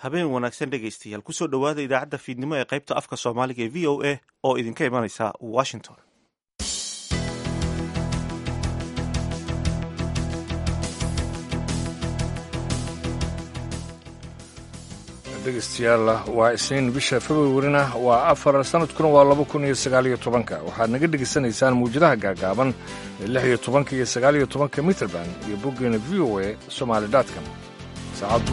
habeen wanaagsan dhegaystayaal kusoo dhowaada idaacadda fiidnimo ee qaybta afka soomaaliga ee v o a oo idinka imanaysa washington dhegeystayaal waa isniin bisha februarina waa afar sanadkuna waa laba kun iyo sagaaliyo tobanka waxaad naga dhegaysanaysaan muwjadaha gaagaaban ee lix iyo tobanka iyo sagaaliyo tobanka mitrband iyo boggeena v o a somaali dotcom saacaddu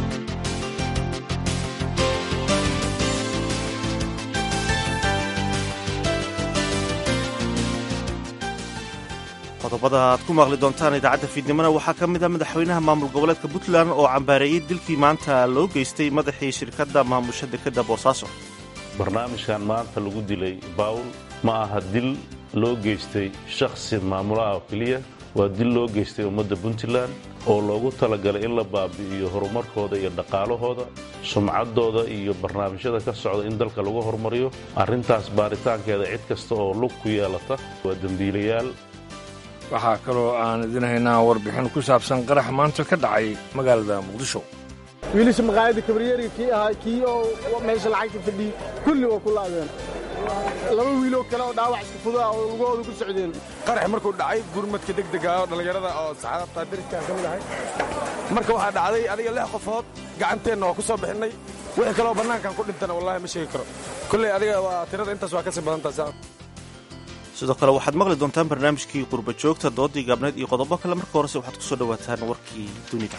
qodobada aad ku maqli doontaan idaacadda fiidnimona waxaa ka mid a madaxweynaha maamul goboleedka puntland oo cambaareeyey dilkii maanta loo geystay madaxii shirkadda maamusha dekadda boosaaso barnaamijkan maanta lagu dilay bawl ma aha dil loo geystay shakhsi maamulaha oo keliya waa dil loo geystay ummadda puntland oo loogu talagalay in la baabi'iyo horumarkooda iyo dhaqaalahooda sumcaddooda iyo barnaamijyada ka socda in dalka lagu horumariyo arrintaas baaritaankeeda cid kasta oo lug ku yeelata waa dembiilayaal waxaa kaloo aan idin haynaa warbixin ku saabsan qarax maanta ka dhacay magaalada muqdisho wiilasha maqaayadda kabaryeriga kii ahaa kii oo meesha lacagta fadhiyey kulli waa ku laabeen laba wiiloo kale oo dhaawac iska fudaa oo lugahooda ku socdeen qarax markuu dhacay gurmadka degdega oo dhallinyarada oo saxaabta dariskaan ka mid ahay marka waxaa dhacday adiga lix qofood gacanteenna waa ku soo bixinnay wixii kaloo bannaankan ku dhintana wallahi ma sheegi karo kolley adiga waa tirada intaas waa ka sii badantaas sidoo kale waxaad maqli doontaan barnaamijkii qurba joogta doodii gaabneed iyo qodobo kale marka horese waxaad ku soo dhowaataan warkii dunida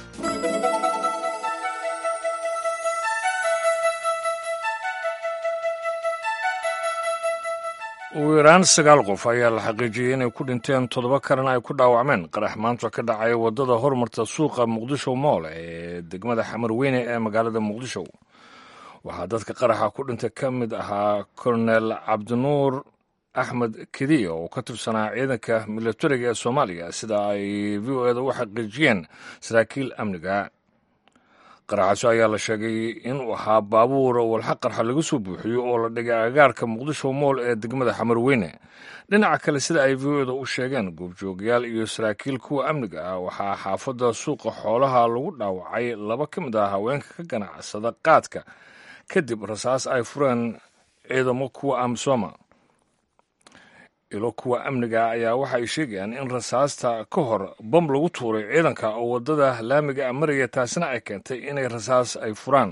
ugu yaraan sagaal qof ayaa la xaqiijiyey inay ku dhinteen toddoba kalena ay ku dhaawacmeen qarax maanta ka dhacay waddada hormarta suuqa muqdisho mool ee degmada xamarweyne ee magaalada muqdisho waxaa dadka qaraxa ku dhintay ka mid ahaa kolonel cabdinuur axmed kediya oo ka tirsanaa ciidanka milatariga ee soomaaliya sida ay v o eda u xaqiijiyeen saraakiil amniga qaraxaso ayaa la sheegay inuu ahaa baabuur walxa qarxa laga soo buuxiyo oo la dhigay agaarka muqdisho mool ee degmada xamarweyne dhinaca kale sida ay v o eda u sheegeen goobjoogayaal iyo saraakiil kuwa amniga ah waxaa xaafadda suuqa xoolaha lagu dhaawacay laba ka mid ah haweenka ka ganacsada qaadka kadib rasaas ay fureen ciidamo kuwa amisooma ilo kuwa amniga ayaa waxa ay sheegayaan in rasaasta ka hor bam lagu tuuray ciidanka oo waddada laamiga maraya taasina ay keentay inay rasaas ay furaan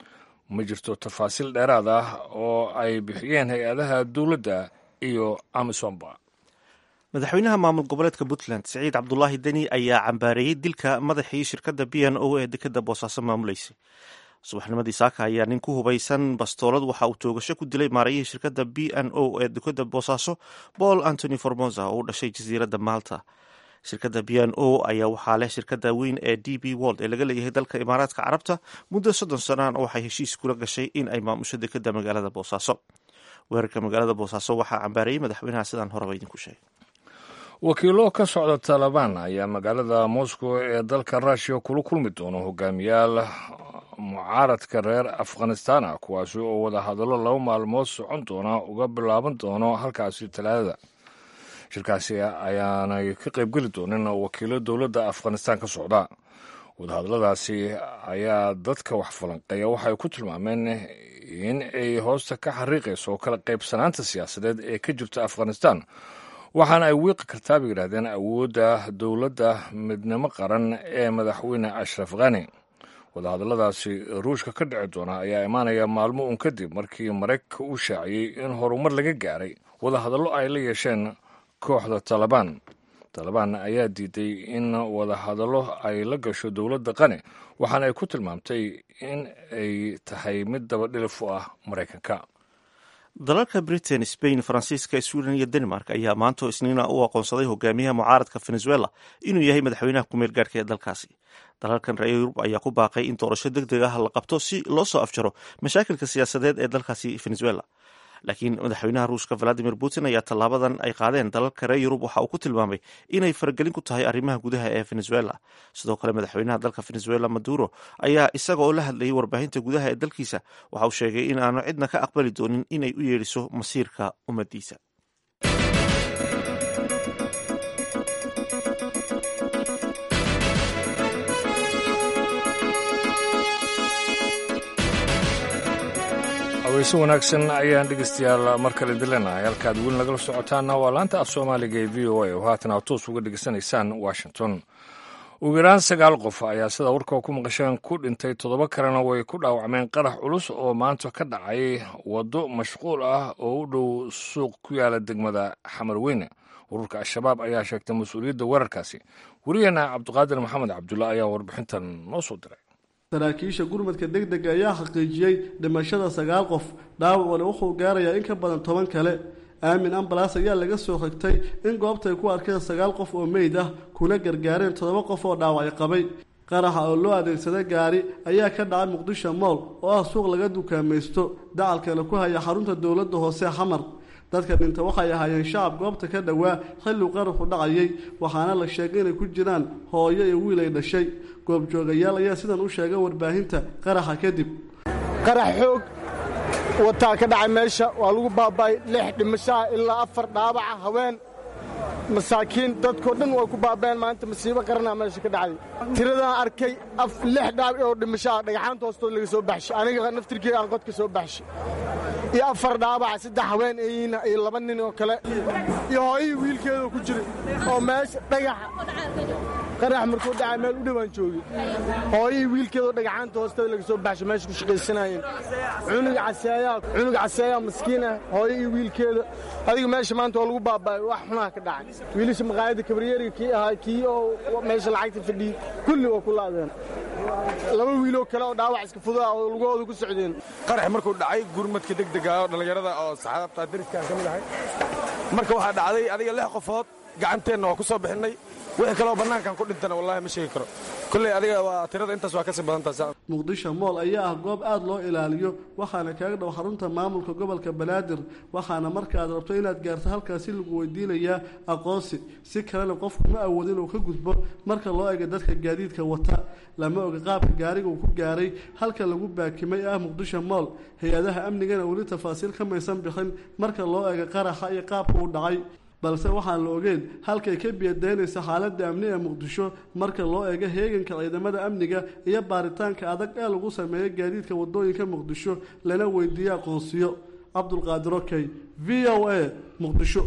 ma jirto tafaasiil dheeraad ah oo ay bixiyeen hay-adaha dowladda iyo amisomba madaxweynaha maamul goboleedka puntland siciid cabdulaahi deni ayaa cambaareeyey dilka madaxii shirkadda b n o ee dekadda boosaaso maamuleysay subaxnimadii saaka ayaa nin ku hubaysan bastoolad waxa uu toogasho ku dilay maarayihii shirkadda b n o ee dekadda boosaaso paul antony formosa oo u dhashay jasiiradda malta shirkadda b n o ayaa waxaa leh shirkadda weyn ee d b wold ee laga leeyahay dalka imaaraadka carabta muddo soddon sanaan waxay heshiis kula gashay in ay maamusho dekadda magaalada boosaaso weerarka magaalada boosaaso waxaa cambaareeyey madaxweynaha sidaan horeba idinku sheegay wakiilo ka socda taalibaan ayaa magaalada moscow ee dalka russiya kula kulmi doono hogaamiyaal mucaaradka reer afghanistana kuwaasi oo wada hadallo laba maalmood socon doona uga bilaaban doono halkaasi talaadada shirkaasi ayaanay ka qaybgeli doonin wakiilo dowladda afghanistan ka socda wadahadalladaasi ayaa dadka wax falanqeeya waxay ku tilmaameen in ay hoosta ka xariiqayso kala qaybsanaanta siyaasadeed ee ka jirta afghanistan waxaana ay wiiqi kartaa bay yidhahdeen awoodda dowladda midnimo qaran ee madaxweyne ashraf khani wadahadalladaasi ruushka ka dhici doona ayaa imaanaya maalmo uun kadib markii maraykanka uu shaaciyey in horumar laga gaaray wadahadallo ay la yeesheen kooxda talabaan talabaan ayaa diiday in wadahadallo ay la gasho dowladda qani waxaana ay ku tilmaamtay in ay tahay mid dabadhilif u ah maraykanka dalalka britain spain faransiiska sweden iyo denmark ayaa maanto isniina u aqoonsaday hogaamiyaha mucaaradka venezuela inuu yahay madaxweynaha kumeel gaarhka ee dalkaasi dalalkan reer yurub ayaa ku baaqay in doorasho deg deg ah la qabto si loo soo afjaro mashaakilka siyaasadeed ee dalkaasi venezuela laakiin madaxweynaha ruushka valadimir putin ayaa tallaabadan ay qaadeen dalalka reer yurub waxa uu ku tilmaamay inay faragelin ku tahay arrimaha gudaha ee venezuela sidoo kale madaxweynaha dalka venezuela maduro ayaa isaga oo la hadlayay warbaahinta gudaha ee dalkiisa waxa uu sheegay in aanu cidna ka aqbali doonin inay u yeedhiso masiirka ummadiisa weyse wanaagsan ayaan dhegeystayaal mar kale dilenahay halkaad weli nagala socotaana waa laanta af soomaaliga ee v o a oo haatan aad toos uga dhegeysanaysaan washington ugu yaraan sagaal qof ayaa sida warka ku maqasheen ku dhintay toddoba kalena way ku dhaawacmeen qarax culus oo maanta ka dhacay waddo mashquul ah oo u dhow suuq ku yaala degmada xamar weyne ururka al-shabaab ayaa sheegtay mas-uuliyadda weerarkaasi werigeena cabdiqaadir maxamed cabdulla ayaa warbixintan noo soo diray saraakiisha gurmadka deg dega ayaa xaqiijiyey dhimashada sagaal qof dhaawacuna wuxuu gaarayaa in ka badan toban kale aamin ambalas ayaa laga soo xigtay in goobta ay ku arkeen sagaal qof oo meyd ah kuna gargaareen toddoba qof oo dhaawacay qabay qaraxa oo loo adeegsada gaari ayaa ka dhacay muqdisho mool oo ah suuq laga dukaamaysto dacalkana ku haya xarunta dowladda hoose xamar dadka dhinta waxay ahaayeen shacab goobta ka dhowaa xilliu qaraxu dhacayay waxaana la sheegay inay ku jiraan hooyo iyo wiil ay dhashay goobjoogayaal ayaa sidan u sheegay warbaahinta qaraxa kadib qarax xoog wataa ka dhacay meesha waa lagu baaba'ay lix dhimashaha ilaa afar dhaabaca haween masaakiin dadkoo dhan way ku baaba'een maanta masiibo qaranaa meesha ka dhacday tiradaan arkay lix dhaabac oo dhimashaha dhagaxaanta hoostood laga soo baxshay aniga naftirkeega aan qodka soo baxshay iyo afar dhaabaca saddex haween eyiina iyo laba nin oo kale iyo hooyihii wiilkeedoo ku jiray oo meesha dhagaxa qarax markuu dhacay meel u dhowaan joogay hooyihii wiilkeedoo dhagaxaanta hoosteeda laga soo baxshay meesha ku shaqaysanaayeen cunug caseeyaa cunug caseeyaa maskiinah hooyihii wiilkeeda adiga meesha maanta waa lagu baaba'ay wax xunaha ka dhacay wiilasha maqaayadda kabaryeriga kii ahaa kii oo meesha lacagta fadhiyey kulli waa ku laadeen laba wiiloo kale oo dhaawac iska fudaa oo lugahooda ku socdeen qarax markuu dhacay gurmadka degdega oo dhallinyarada oo saxaabta dariskaan ka mid ahay marka waxaa dhacday adiga lix qofood gacanteenna waa ku soo bixinnay wixii kaleo bannaankan ku dhintana wallahi ma sheegi karo kolley adiga waa tirada intaas waa kasii badantaas muqdisho mool ayaa ah goob aada loo ilaaliyo waxaana kaaga dhow xarunta maamulka gobolka banaadir waxaana marka aad rabto inaad gaarto halkaasi lagu weydiinayaa aqoonsi si kalena qofku ma awood inuu ka gudbo marka loo ega dadka gaadiidka wata lama oga qaabka gaariga uu ku gaaray halka lagu baakimay ah muqdisho mool hay-adaha amnigana weli tafaasiil ka maysan bixin marka loo ega qaraxa iyo qaabka uu dhacay balse waxaan la ogeyn halkay ka biyadaynaysa xaaladda amni ee muqdisho marka loo eego heeganka ciidamada amniga iyo baaritaanka adag ee lagu sameeyo gaadiidka wadooyinka muqdisho lana weydiiyo aqoonsiyo cabdulqaadir okey v o a muqdisho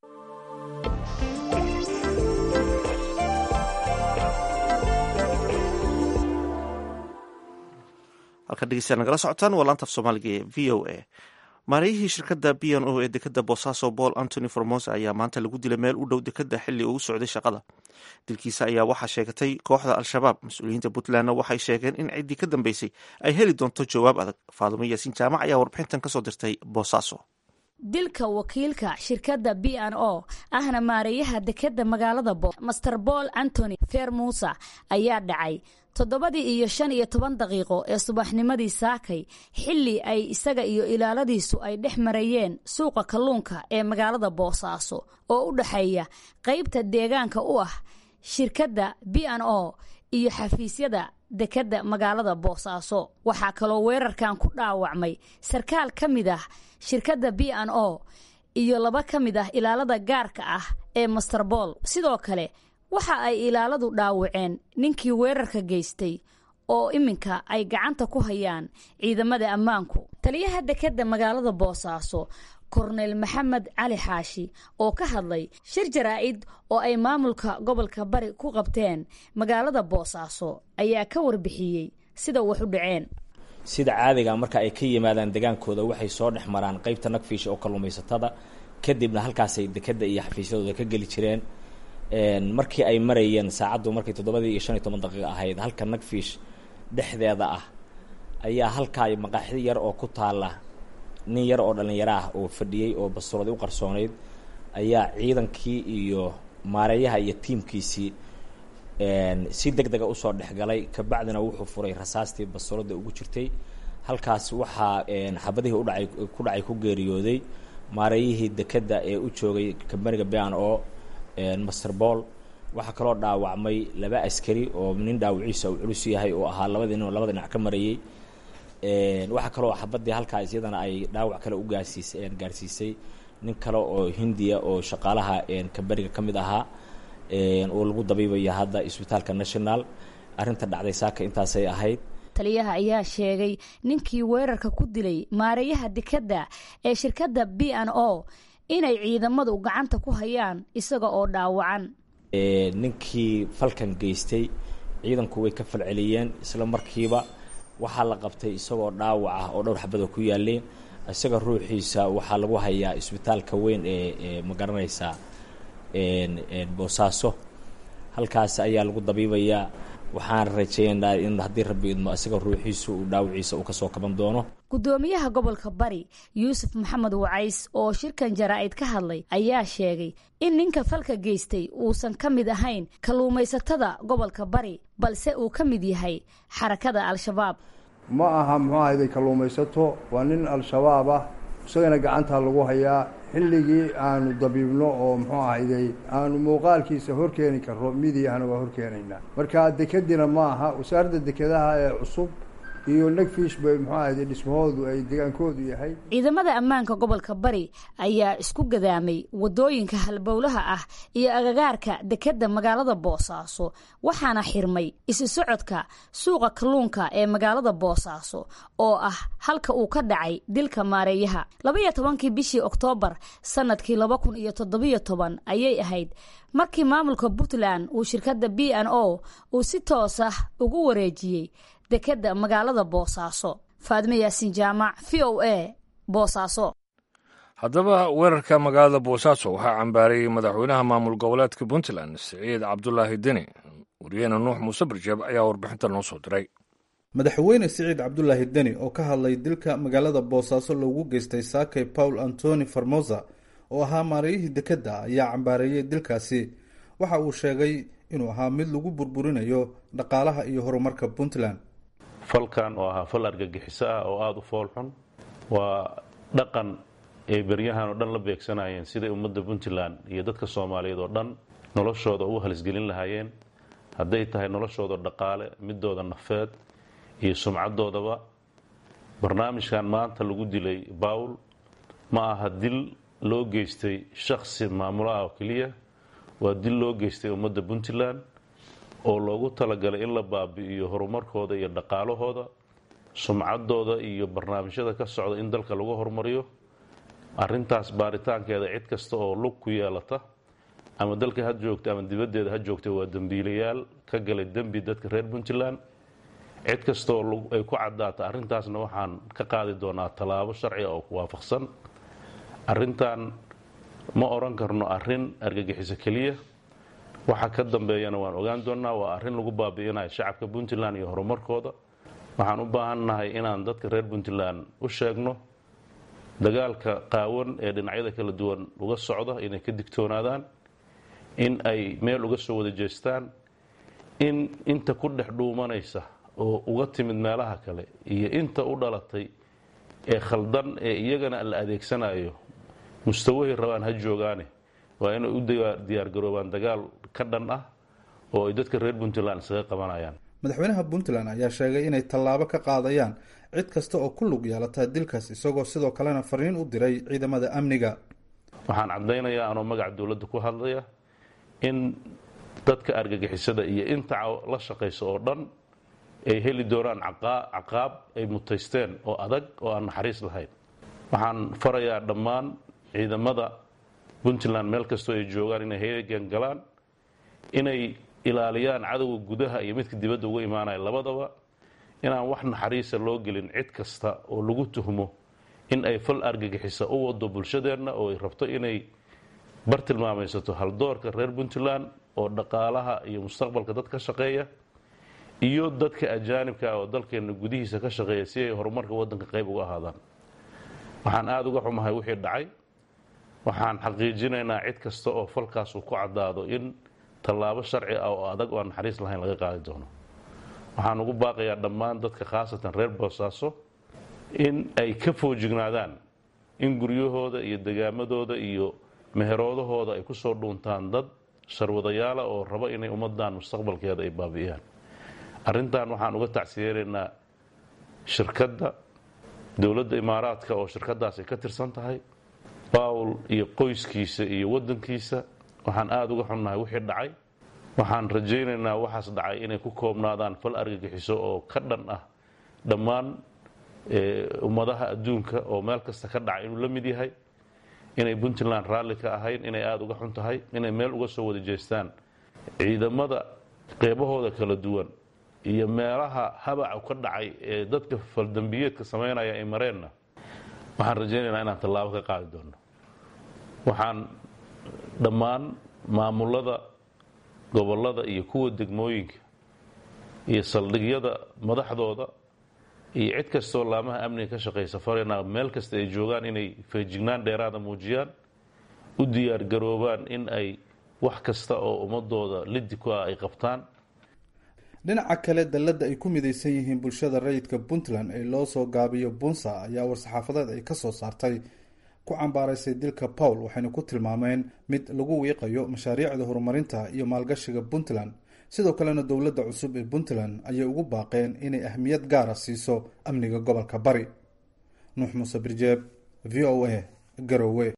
halka dhegeystayaal nagala socotaan waa laanta af soomaaliga ee v o a maarayihii shirkadda b n o ee dekadda boosaaso paul antony formosa ayaa maanta lagu dilay meel u dhow dekadda xilli uu socday shaqada dilkiisa ayaa waxaa sheegatay kooxda al-shabaab mas-uuliyiinta puntlandna waxay sheegeen in ciddii ka dambeysay ay heli doonto jawaab adag faadumo yaasiin jaamac ayaa warbixintan kasoo dirtay boosaaso dilka wakiilka shirkadda b n o ahna maareeyaha dekadda magaalada bo master paul antony fermusa ayaa dhacay toddobadii iyo shan iyo toban daqiiqo ee subaxnimadii saakay xilli ay isaga iyo ilaaladiisu ay dhex marayeen suuqa kalluunka ee magaalada boosaaso oo u dhexeeya qaybta deegaanka u ah shirkadda b n o iyo xafiisyada dekadda magaalada boosaaso waxaa kaloo weerarkan ku dhaawacmay sarkaal ka mid ah shirkadda b n o iyo laba ka mid ah ilaalada gaarka ah ee master bool sidoo kale waxa ay ilaaladu dhaawaceen ninkii weerarka geystay oo iminka ay gacanta ku hayaan ciidamada ammaanku taliyaha dekadda magaalada boosaaso korneyl maxamed cali xaashi oo ka hadlay shir jaraa'id oo ay maamulka gobolka bari ku qabteen magaalada boosaaso ayaa ka warbixiyey sida wax u dhaceen sida caadiga marka ay ka yimaadaan degaankooda waxay soo dhex maraan qaybta nagfiish oo kalluumaysatada kadibna halkaasay dekadda iyo xafiisyadooda ka geli jireen markii ay marayeen saacaddu markay toddobadii iyo shan iyo toban daqiiqa ahayd halka nagfiish dhexdeeda ah ayaa halkaa maqaaxi yar oo ku taala nin yar oo dhallinyaro ah oo fadhiyey oo bastuuradi u qarsoonayd ayaa ciidankii iyo maareeyaha iyo tiimkiisii si deg dega usoo dhexgalay kabacdina wuxuu furay rasaastii bastuurada ugu jirtay halkaas waxaa xabadihii udhacay ku dhacay ku geeriyooday maareeyihii dekadda ee u joogay kambaniga b n o master bool waxaa kaloo dhaawacmay laba askari oo nin dhaawiciisa uu culus yahay oo ahaa labadii nin oo labada dhinac ka marayey waxaa kaloo xabadii halkaas iyadana ay dhaawac kale u gaarsiis gaarsiisay nin kale oo hindiya oo shaqaalaha kambaniga ka mid ahaa oo lagu dabiibaya hadda isbitaalka national arrinta dhacday saaka intaasay ahayd taliyaha ayaa sheegay ninkii weerarka ku dilay maareeyaha dekedda ee shirkadda b n o inay ciidamadu gacanta ku hayaan isaga oo dhaawacan ninkii falkan geystay ciidanku way ka falceliyeen isla markiiba waxaa la qabtay isagoo dhaawac ah oo dhowr xabada ku yaaleen isaga ruuxiisa waxaa lagu hayaa isbitaalka weyn ee ma garanaysaa boosaaso halkaas ayaa lagu dabiibayaa waxaan rajeeynaa in haddii rabbi idmo isaga ruuxiisu uu dhaawaciisa uu kasoo kaban doono gudoomiyaha gobolka bari yuusuf maxamed wacays oo shirkan jaraa'id ka hadlay ayaa sheegay in ninka falka geystay uusan ka mid ahayn kalluumaysatada gobolka bari balse uu ka mid yahay xarakada al-shabaab ma aha muxuu ahayday kalluumaysato waa nin al-shabaab ah isagana gacantaa lagu hayaa xilligii aanu dabiibno oo muxuu ahayday aanu muuqaalkiisa horkeeni karro midiyahana waa horkeenaynaa marka dekedina ma aha wasaaradda dekedaha ee cusub iyo negfish bay muxuu ahayday dhismahoodu ay degaankoodu yahay ciidamada ammaanka gobolka bari ayaa isku gadaamay wadooyinka halbowlaha ah iyo agagaarka dekedda magaalada boosaaso waxaana xirmay isu socodka suuqa kalluunka ee magaalada boosaaso oo ah halka uu ka dhacay dilka maareeyaha labaiyo tobankii bishii oktoobar sanadkii laba kun iyo toddobiyo toban ayay ahayd markii maamulka puntland uu shirkadda b n o uu si toos ah ugu wareejiyey dekedda magaalada boosaaso faadime yaasin jaamac v o a boosaaso haddaba weerarka magaalada boosaaso waxaa cambaarayey madaxweynaha maamul goboleedka puntland siciid cabdulaahi deni wariyeene nuux muuse barjeeb ayaa warbixinta noo soo diray madaxweyne siciid cabdulaahi deni oo ka hadlay dilka magaalada boosaaso loogu geystay saakay paul antoni formosa oo ahaa maarayihii dekedda ayaa cambaareeyey dilkaasi waxa uu sheegay inuu ahaa mid lagu burburinayo dhaqaalaha iyo horumarka puntland falkan oo ahaa fal argagixiso ah oo aada u foolxun waa dhaqan ay beryahan oo dhan la beegsanayeen siday ummadda puntland iyo dadka soomaaliyeed oo dhan noloshooda u halisgelin lahaayeen hadday tahay noloshooda dhaqaale midooda nafeed iyo sumcadoodaba barnaamijkan maanta lagu dilay bawl ma aha dil loo geystay shakhsi maamulo ah oo keliya waa dil loo geystay ummadda puntland oo loogu talagalay in la baabi'iyo horumarkooda iyo dhaqaalahooda sumcaddooda iyo barnaamijyada ka socda in dalka lagu horumariyo arrintaas baaritaankeeda cid kasta oo lug ku yeelata ama dalka ha joogta ama dibaddeeda ha joogta waa dembiilayaal ka galay dembi dadka reer puntland cid kasta oo ay ku caddaata arrintaasna waxaan ka qaadi doonaa tallaabo sharciga oo ku waafaqsan arrintan ma odhan karno arrin argagixiso keliya waxa ka dambeeyana waan ogaan doonnaa waa arrin lagu baabi'inayo shacabka puntland iyo horumarkooda waxaan u baahannahay inaan dadka reer puntland u sheegno dagaalka qaawan ee dhinacyada kala duwan uga socda inay ka digtoonaadaan in ay meel uga soo wada jeestaan in inta ku dhex dhuumanaysa oo uga timid meelaha kale iyo inta u dhalatay ee khaldan ee iyagana la adeegsanayo mustawahay rabaan ha joogaane waa inay u diyaargaroobaan dagaal ka dhan ah oo ay dadka reer puntland isaga qabanayaan madaxweynaha puntland ayaa sheegay inay tallaabo ka qaadayaan cid kasta oo ku lug yeelata dilkaas isagoo sidoo kalena fariin u diray ciidamada amniga waxaan caddaynayaa anoo magaca dowladda ku hadlaya in dadka argagixisada iyo inta la shaqaysa oo dhan ay heli doonaan caqaab ay mutaysteen oo adag oo aan naxariis lahayn waxaan farayaa dhammaan ciidamada puntland meel kastoo ay joogaan inay heegan galaan inay ilaaliyaan cadowga gudaha iyo midka dibadda uga imaanaya labadaba inaan wax naxariisa loo gelin cid kasta oo lagu tuhmo in ay fal argagixisa u wado bulshadeenna oo ay rabto inay bartilmaamaysato haldoorka reer puntland oo dhaqaalaha iyo mustaqbalka dad ka shaqeeya iyo dadka ajaanibka oo dalkeenna gudihiisa ka shaqeeya si ay horumarka waddanka qayb uga ahaadaan waxaan aada uga xumahay wixii dhacay waxaan xaqiijinaynaa cid kasta oo falkaas uu ku caddaado in tallaabo sharci ah oo adag oo aan naxariis lahayn laga qaadi doono waxaan ugu baaqayaa dhammaan dadka khaasatan reer boosaaso in ay ka foojignaadaan in guryahooda iyo degaamadooda iyo meheroodahooda ay kusoo dhuuntaan dad sharwadayaala oo raba inay ummadan mustaqbalkeeda ay baabi'iyaan arrintan waxaan uga tacsiyeenaynaa shirkadda dowladda imaaraadka oo shirkadaas ay ka tirsan tahay bawl iyo qoyskiisa iyo waddankiisa waxaan aada uga xunnahay wixii dhacay waxaan rajaynaynaa waxaas dhacay inay ku koobnaadaan fal argagixiso oo ka dhan ah dhammaan ummadaha adduunka oo meel kasta ka dhaca inuu la mid yahay inay puntland raalli ka ahayn inay aada uga xun tahay inay meel uga soo wada jeestaan ciidamada qeybahooda kala duwan iyo meelaha habaca ka dhacay ee dadka faldambiyeedka samaynaya ay mareenna waxaan rajaynaynaa inaan tallaabo ka qaadi doonno waxaan dhammaan maamulada gobollada iyo kuwa degmooyinka iyo saldhigyada madaxdooda iyo cid kastoo laamaha amniga ka shaqaysa farena meel kasta ay joogaan inay feejignaan dheeraada muujiyaan u diyaar garoobaan in ay wax kasta oo ummadooda lidi ku ah ay qabtaan dhinaca kale dalladda ay ku midaysan yihiin bulshada rayidka puntland ee loo soo gaabiyo bunsa ayaa war-saxaafadeed ay kasoo saartay ku cambaaraysay dilka pawl waxayna ku tilmaameen mid lagu wiiqayo mashaariicda horumarinta iyo maalgashiga puntland sidoo kalena dowladda cusub ee puntland ayay ugu baaqeen inay ahmiyad gaara siiso amniga gobolka bari nuux muuse birjeeb v o a garowe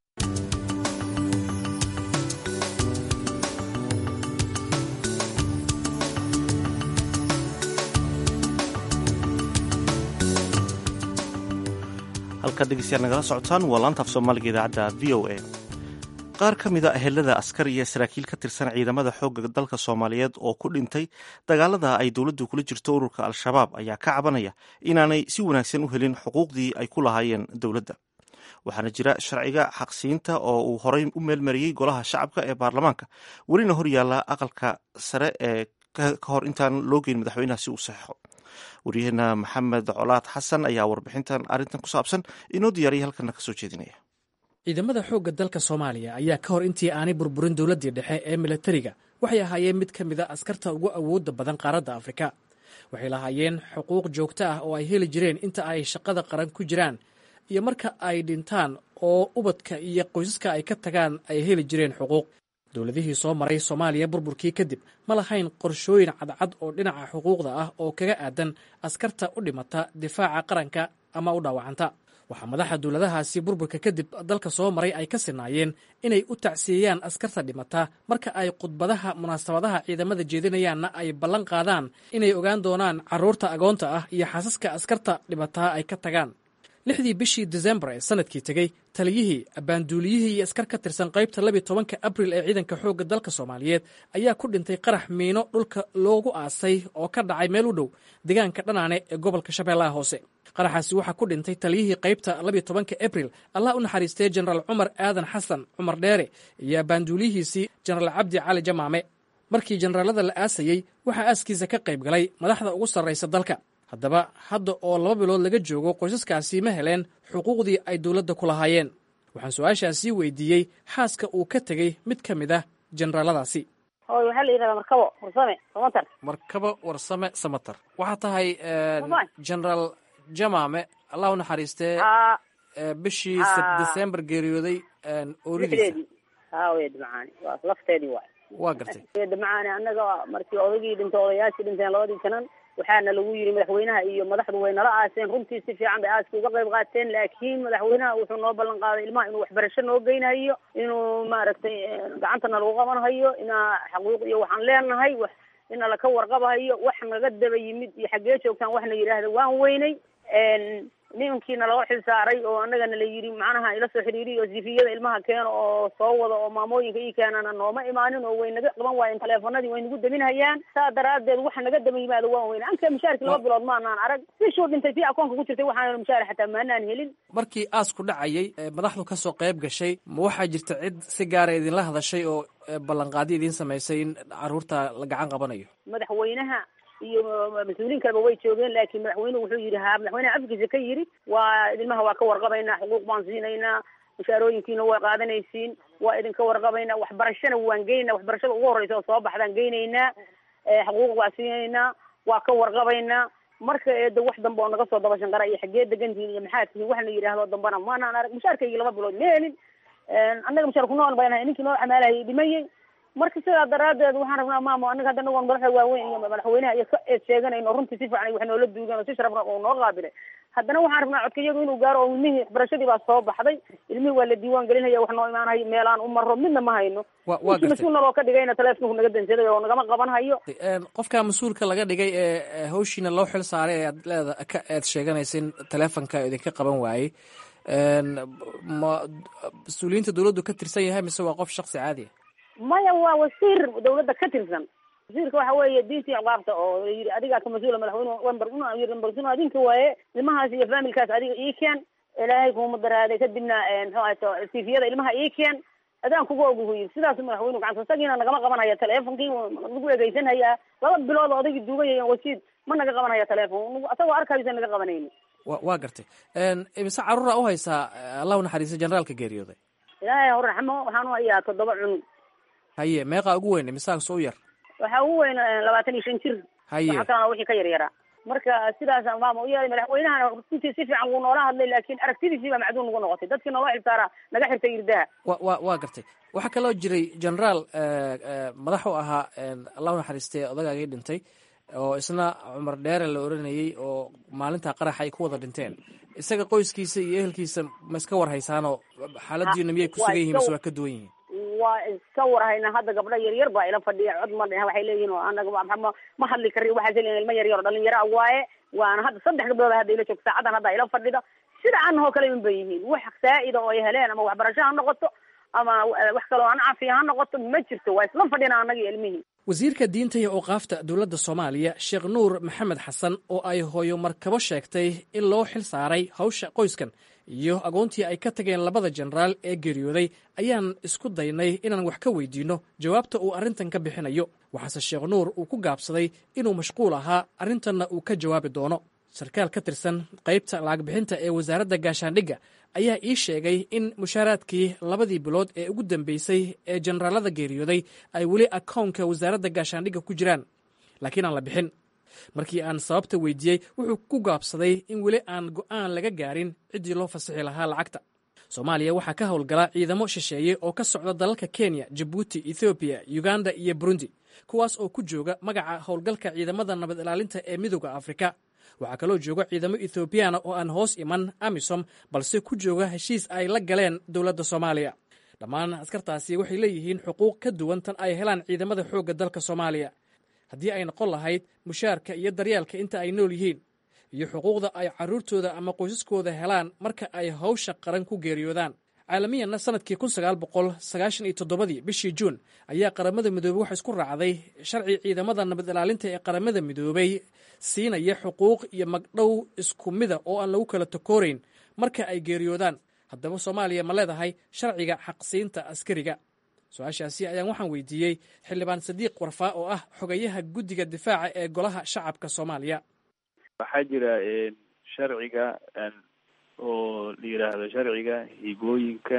halkaad dhegeystayaal nagala socotaan waa laantaaf soomaaliga idaacadda v o a qaar ka mid a ehelada askar iyo saraakiil ka tirsan ciidamada xoogga dalka soomaaliyeed oo ku dhintay dagaalada ay dowladdu kula jirto ururka al-shabaab ayaa ka cabanaya inaanay si wanaagsan u helin xuquuqdii ay ku lahaayeen dowladda waxaana jira sharciga xaqsiinta oo uu horey u meelmariyey golaha shacabka ee baarlamaanka welina hor yaalla aqalka sare ee ka hor intaan loo geyn madaxweynaha si uu saxeixo waryaheena maxamed colaad xasan ayaa warbixintan arrintan ku saabsan inoo diyaariyay halkana kasoo jeedinaya ciidamada xoogga dalka soomaaliya ayaa ka hor intii aanay burburin dowladdii dhexe ee milatariga waxay ahaayeen mid ka mid a askarta ugu awoodda badan qaaradda afrika waxay lahaayeen xuquuq joogto ah oo ay heli jireen inta ay shaqada qaran ku jiraan iyo marka ay dhintaan oo ubadka iyo qoysaska ay ka tagaan ay heli jireen xuquuq dowladihii soo maray soomaaliya burburkii kadib ma lahayn qorshooyin cadcad oo dhinaca xuquuqda ah oo kaga aadan askarta u dhimata difaaca qaranka ama u dhaawacanta waxaa madaxa dowladahaasi burburka kadib dalka soo maray ay ka sinaayeen inay u tacsiyeeyaan askarta dhimata marka ay khudbadaha munaasabadaha ciidamada jeedinayaanna ay ballan qaadaan inay ogaan doonaan carruurta agoonta ah iyo xaasaska askarta dhimataa ay ka tagaan lixdii bishii desembar ee sanadkii tegey taliyihii abbaanduuliyihii iyo askar ka tirsan qaybta labiy tobanka abril ee ciidanka xoogga dalka soomaaliyeed ayaa ku dhintay qarax miino dhulka loogu aasay oo ka dhacay meel u dhow deegaanka dhanaane ee gobolka shabeellaha hoose qaraxaasi waxaa ku dhintay taliyihii qaybta labiy tobanka abril allah u naxariistay jenaraal cumar aadan xasan cumar dheere iyo abbaanduuliyihiisii jenaraal cabdi cali jamaame markii jenaraalada la aasayey waxaa aaskiisa ka qayb galay madaxda ugu sarraysa dalka haddaba hadda oo laba bilood laga joogo qoysaskaasi ma heleen xuquuqdii ay dowladda ku lahaayeen waxaan su-aashaasii weydiiyey xaaska uu ka tegey mid ka mid ah jenaraaladaasi hooy waxaa la yidhahdaa markabo warsame samatar markabo warsame samatar waxaa tahay genaraal jamaame allah u naxariistee bishii december geeriyooday ooridiisa haawe dhamacaani waa lafteedii waay waa gartay dhamacaani annaga markii odagii dhintay odayaashii dhinteen labadii janan waxaana lagu yidhi madaxweynaha iyo madaxdu way nala aaseen runtii si fiican bay aaskii uga qayb qaateen laakiin madaxweynaha wuxuu noo ballan qaaday ilmaha inuu waxbarasho noo geynayo inuu maaragtay gacantana lagu qabanhayo inaa xaquuq iyo waxaan leenahay wax ina laka warqabahayo wax naga daba yimid iyo xaggee joogtaan waxna yidhaahda waan weynay nimankiina loo xil saaray oo annagana la yidhi macnaha ila soo xiriiriyo sifiyada ilmaha keena oo soo wada oo maamooyinka ii keenana nooma imaanin oo way naga qaban waayeen taleefanadii way nagu daminhayaan saa daraadeed waxa naga daba yimaada waan weyne anka mushaarkii laba bilood maanaan arag bishuu dhintay tii akoonka ku jirtay waxaan mushaar xataa maanaan helin markii aasku dhacayay madaxdu ka soo qayb gashay ma waxaa jirta cid si gaara idinla hadashay oo ballanqaadi idiin samaysay in caruurta la gacan qabanayo madaxweynaha iyo mas-uuliin kaleba way joogeen laakiin madaxweynuhu wuxuu yidhi ha madaxweynaha afkiisa ka yidhi waa ilmaha waa ka warqabaynaa xuquuq baan siinaynaa mushaarooyinkiina waa qaadanaysiin waa idinka warqabaynaa waxbarashana waan geynaynaa waxbarashada ugu horreysa oo soo baxdaan geynaynaa xuquuq waa siinaynaa waa ka warqabaynaa marka eeda wax dambe oo naga soo daba shanqara iyo xaggee degantihiin iyo maxaa tihiin wax la yidhaahdo dambana maanaan arag mushaarkaygii laba bilood ma helin annaga mushaar kunool baynahay ninkii noo camaalahayay dhimayey marka sidaa daraadeed waxaan rabnaa maamo anaga hadda anagoon madaxda waaweyn iyo madaxweynaha iyo ka eed sheeganayno runtii si fiican wax noola duugan oo si sharafna oo noo qaabilay haddana waxaan rabnaa codkayadu inuu gaaro oo ilmihii waxbarashadii baa soo baxday ilmihii waa la diiwaan gelinaya wax noo imaanayo meel aan u marro midna ma hayno wa waa ninkii gartay mas-uul naloo ka dhigayna taleefonku naga dansaday oo nagama qaban hayo Een, qofka mas-uulka laga dhigay ee ee hawshiina loo xil saaray ee aad leeda ka aad sheeganaysa in taleefonka idinka qaban waayey Een, ma mas-uuliyiinta dowladdu ka tirsan yahay mise waa qof shaksi caadi ah maya waa wasiir dawladda ka tirsan wasiirka waxa weeye diintii ciqaabta oo yidhi adigaa ka mas-uula madaxweyne wember una yidhi wember una adinka waaye ilmahaas iyo faamilkaas adiga ii keen ilaahay kuuma daraaday kadibna muxuu ahayto tifiyada ilmaha ii keen adaan kuga oguhu yidhi sidaas madaxweynu gacanta isagiina nagama qabanaya teleefonkii nagu egeysanhayaa laba bilood oo odagii duugaya wasiid ma naga qabanaya teleefon asagoo arkaysa naga qabanayni wa waa gartay Een, imise caruura u haysaa allah u naxariista generaalka geeriyooday ilaahay hor raxmo waxaan u hayaa toddoba cunug haye meeqaa ugu weyn imisaas u yar waxaa ugu weyn eh, labaatan iyo shan jir Haye. waxa kalena wixii ka yaryaraa marka sidaasaan maama u yeelay madaxweynahana runtii si fiican wuu noola hadlay laakiin aragtidiisii baa macduun nagu noqotay dadkii noola xilsaaraa naga xirtay irdaha wa wa waa gartay waxaa kaloo jiray generaal eh, eh, madax u ahaa een, allah u naxariistay odagaagii dhintay oo isna cumar dheere la oranayey oo maalinta qaraxa ay ku wada dhinteen isaga qoyskiisa iyo ehelkiisa ma iska war haysaanoo xaaladiina miyay ku Waa sugan yihiin iska- mise waa ka duwan yihiin waa iska warhayna hadda gabdho yaryar baa ila fadhiya cod ma dhehen waxay leeyihin oo anaga ma- ma ma hadli kari waxaas leeyihin ilmo yaryar oo dhalinyaro ah waaye waana hadda saddex gabdhood hadda ila joogto saacadan hadda ila fadhida sida anahoo kale min bay yihiin wax saa'ida oo ay heleen ama waxbarasho ha noqoto ama eh, wax kaloo aan caafiya ha noqoto ma jirto waa isla fadhina annaga iyo ilmihii wasiirka diinta iyo awqaafta dowladda soomaaliya sheekh nuur maxamed xasan oo ay hooyo markabo sheegtay in loo xil saaray hawsha qoyskan iyo agoontii ay ka tageen labada jenaraal ee geeriyooday ayaan isku daynay inaan wax ka weydiinno jawaabta uu arrintan ka bixinayo waxaase sheekh nuur uu ku gaabsaday inuu mashquul ahaa arrintanna uu ka jawaabi doono sarkaal ka tirsan qaybta lacag bixinta ee wasaaradda gaashaandhigga ayaa ii sheegay in mushaaraadkii labadii bilood ee ugu dambeysay ee jenaraalada geeriyooday ay weli akownka wasaaradda gaashaandhigga ku jiraan laakiin aan la bixin markii aan sababta weydiiyey wuxuu ku gaabsaday in weli aan go'aan laga gaarin ciddii loo fasixi lahaa lacagta soomaaliya waxaa ka howlgala ciidamo shisheeye oo ka socda dalalka kenya jabuuti ethoobiya uganda iyo burundi kuwaas oo ku jooga magaca howlgalka ciidamada nabad ilaalinta ee midooda afrika waxaa kaloo jooga ciidamo ethoobiyaana oo aan hoos iman amisom balse ku jooga heshiis ay la galeen dowladda soomaaliya dhammaan askartaasi waxay leeyihiin xuquuq ka duwan tan ay helaan ciidamada xoogga dalka soomaaliya haddii ay noqon lahayd mushaarka iyo daryeelka inta ay nool yihiin iyo xuquuqda ay carruurtooda ama qoysaskooda helaan marka ay hawsha qaran ku geeriyoodaan caalamiyanna sanadkii kun sagaal boqol sagaashan iyo toddobadii bishii juun ayaa qaramada midoobey waxa isku raacday sharci ciidamada nabad ilaalinta ee qaramada midoobey siinaya xuquuq iyo magdhow isku mida oo aan lagu kala takoorayn marka ay geeriyoodaan haddaba soomaaliya ma leedahay sharciga xaqsiinta askariga su-aashaasi ayaan waxaan weydiiyey xildhibaan sadiiq warfaa oo ah xogayaha guddiga difaaca ee golaha shacabka soomaaliya waxaa jira sharciga oo la yidhaahdo sharciga higooyinka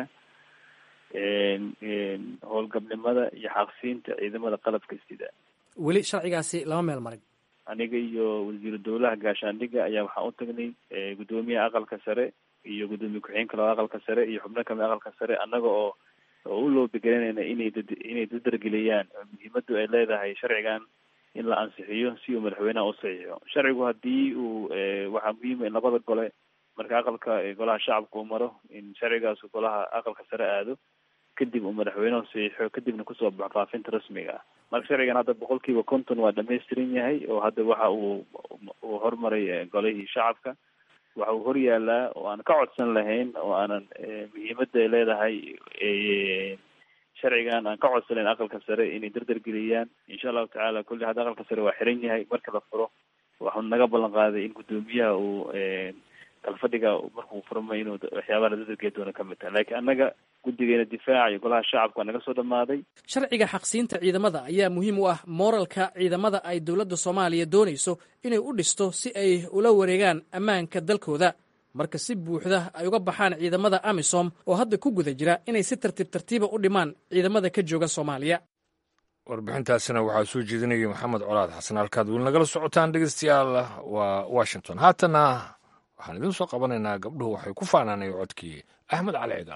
howlgabnimada iyo xaqsiinta ciidamada qalabka sida weli sharcigaasi lama meel marin aniga iyo wasiiru dowlaha gaashaandhigga ayaa waxaan u tagnay guddoomiyaha aqalka sare iyo guddoomiye ku-xigeenka labada aqalka sare iyo xubno kamid aqalka sare annaga oo oo u loobegelinayna inay dad inay dadargeliyaan muhiimadu ay leedahay sharcigan in la ansixiyo si uu madaxweynaha u saxiixo sharcigu haddii uu waxaa muhiima in labada gole marka aqalka golaha shacabka uu maro in sharcigaas golaha aqalka sare aado kadib uu madaxweynuhu saxiixo kadibna kusoo baxo faafinta rasmiga ah marka sharcigan hadda boqol kiiba konton waa dhamaystiran yahay oo hadda waxa uu uu hormaray golihii shacabka waxa uu hor yaalaa oo aan ka codsan lahayn oo aanan muhiimada ay leedahay sharcigan aan ka codsanayn aqalka sare inay dardargeliyaan insha allahu tacaala kulli hadda aqalka sare waa xiran yahay marka la furo waxuu naga ballan qaaday in guddoomiyaha uu kalfadhiga markuu furmay inuu waxyaabaha la dadargeli doono kamid tahay laakiin annaga guddigeena difaaca iyo golaha shacabka waa naga soo dhamaaday sharciga xaqsiinta ciidamada ayaa muhiim u ah mooralka ciidamada ay dowladda soomaaliya doonayso inay u dhisto si ay ula wareegaan ammaanka dalkooda marka si buuxda ay uga baxaan ciidamada amisom oo hadda ku guda jira inay si tartiib tartiiba u dhimaan ciidamada ka jooga soomaaliya warbixintaasina waxaa soo jeedinaya maxamed colaad xasan halkaad weli nagala socotaan dhegeystayaal waa washington haatana waxaan idiin soo qabanaynaa gabdhuhu waxay ku faanaanay codkii axmed cali cigaal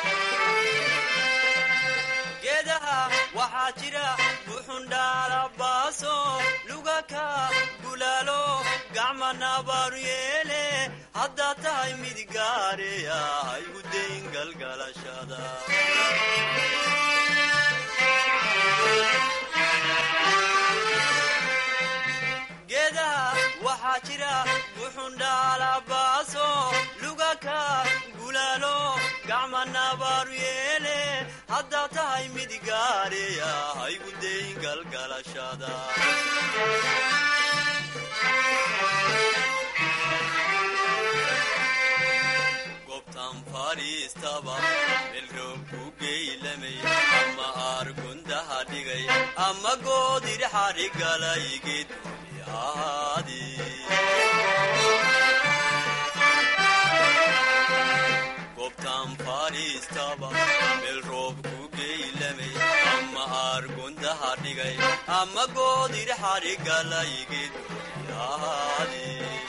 geedaha waxaa jira buxundhaalaba baaso lugaka gulaalo gacmanabaaru yeele haddaa tahay mid gaareya haygu dayn galgalashada geedaha waxaa jira buxundhaalabaaso lugaka gulaalo gacmanabaaru yeele haddaa tahay mid gaareya haygu dayn galgalashada gobtan fadhiistaba melroob ku geylamay ama aargundaha dhigay ama goodirxadhigalay geeduni ahaadi gobtan fadhiistaba melroob ku geylamay ama aargundaha dhigay ama goodirxadhigalay geeduni ahaadi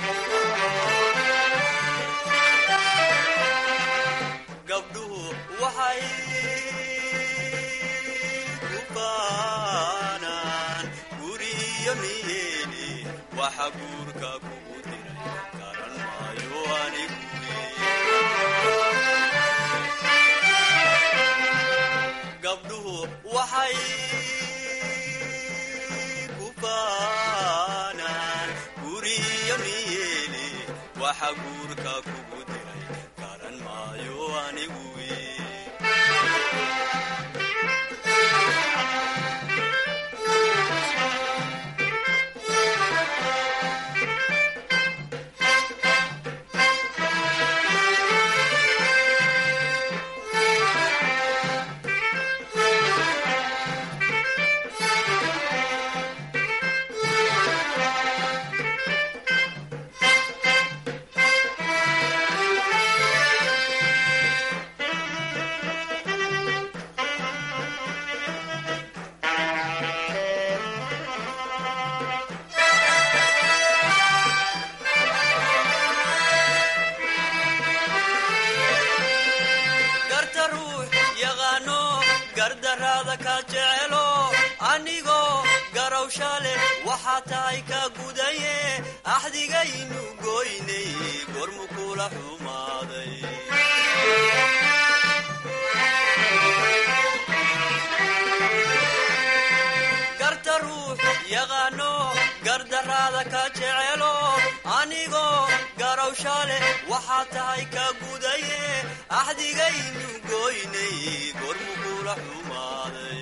gabdhuhu waxay ku baanaan guriyo niyeeni waxa guurka kugu diray garan maayo anigu gabdhuhu waxay ku baanaan guriyo niyeeni waxa guurka kugu diray garan maayo anigu garta ruux yaqaano gardaraada ka jecelo anigoo garawsha leh waxaa tahay ka gudaye axdigaynu goynay gormu kula xumaaday garta ruux yaqaano gardaraada ka jecelo anigoo garawsha leh waxaa tahay ka gudaye axdigaynu goynay gormu kula xumaaday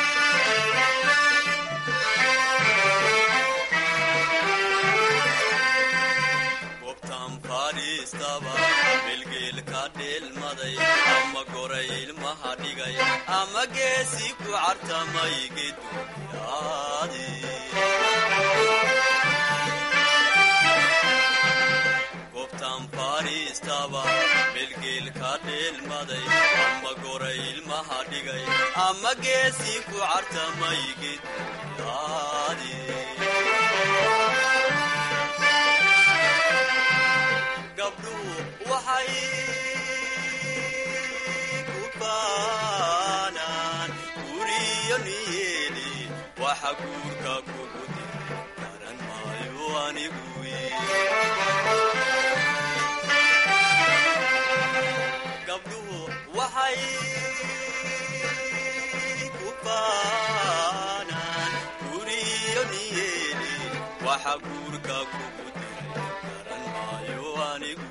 gobtan fadhiistaba melgeel ka dheelmaday ama goray ilmaha dhigay ama geesi ku cartamay geduyaadi gobtan fadhiistaba melgeel ka dheelmaday ama goray ilmaha dhigay ama geesi ku cartamay geduyaadi gabdhuhu waxay ku baanaan guriyo niyeeli waxa guurka kugu diray garan maayo anigu gabdhuhu waxay ku baanaan guriyo niyeeli waxa guurka kugu diray garan maayo anigu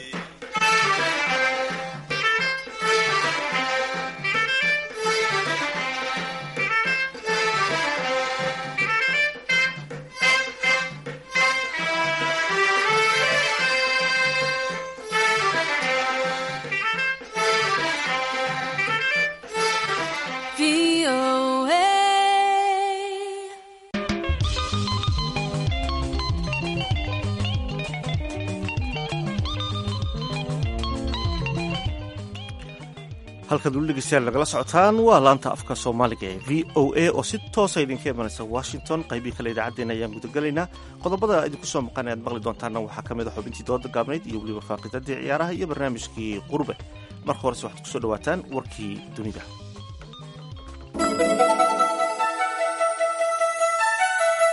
halkaad weli dhegeystayaal nagala socotaan waa laanta afka soomaaliga ee v o a oo si toosa idinka imanaysa washington qaybii kale idaacaddeenna ayaan gudagelaynaa qodobada idinku soo maqan e aad maqli doontaana waxaa ka mid a xubintii dooda gaabnayd iyo weliba faaqidadii ciyaaraha iyo barnaamijkii qurbe marka horese waxaad kusoo dhawaataan warkii dunida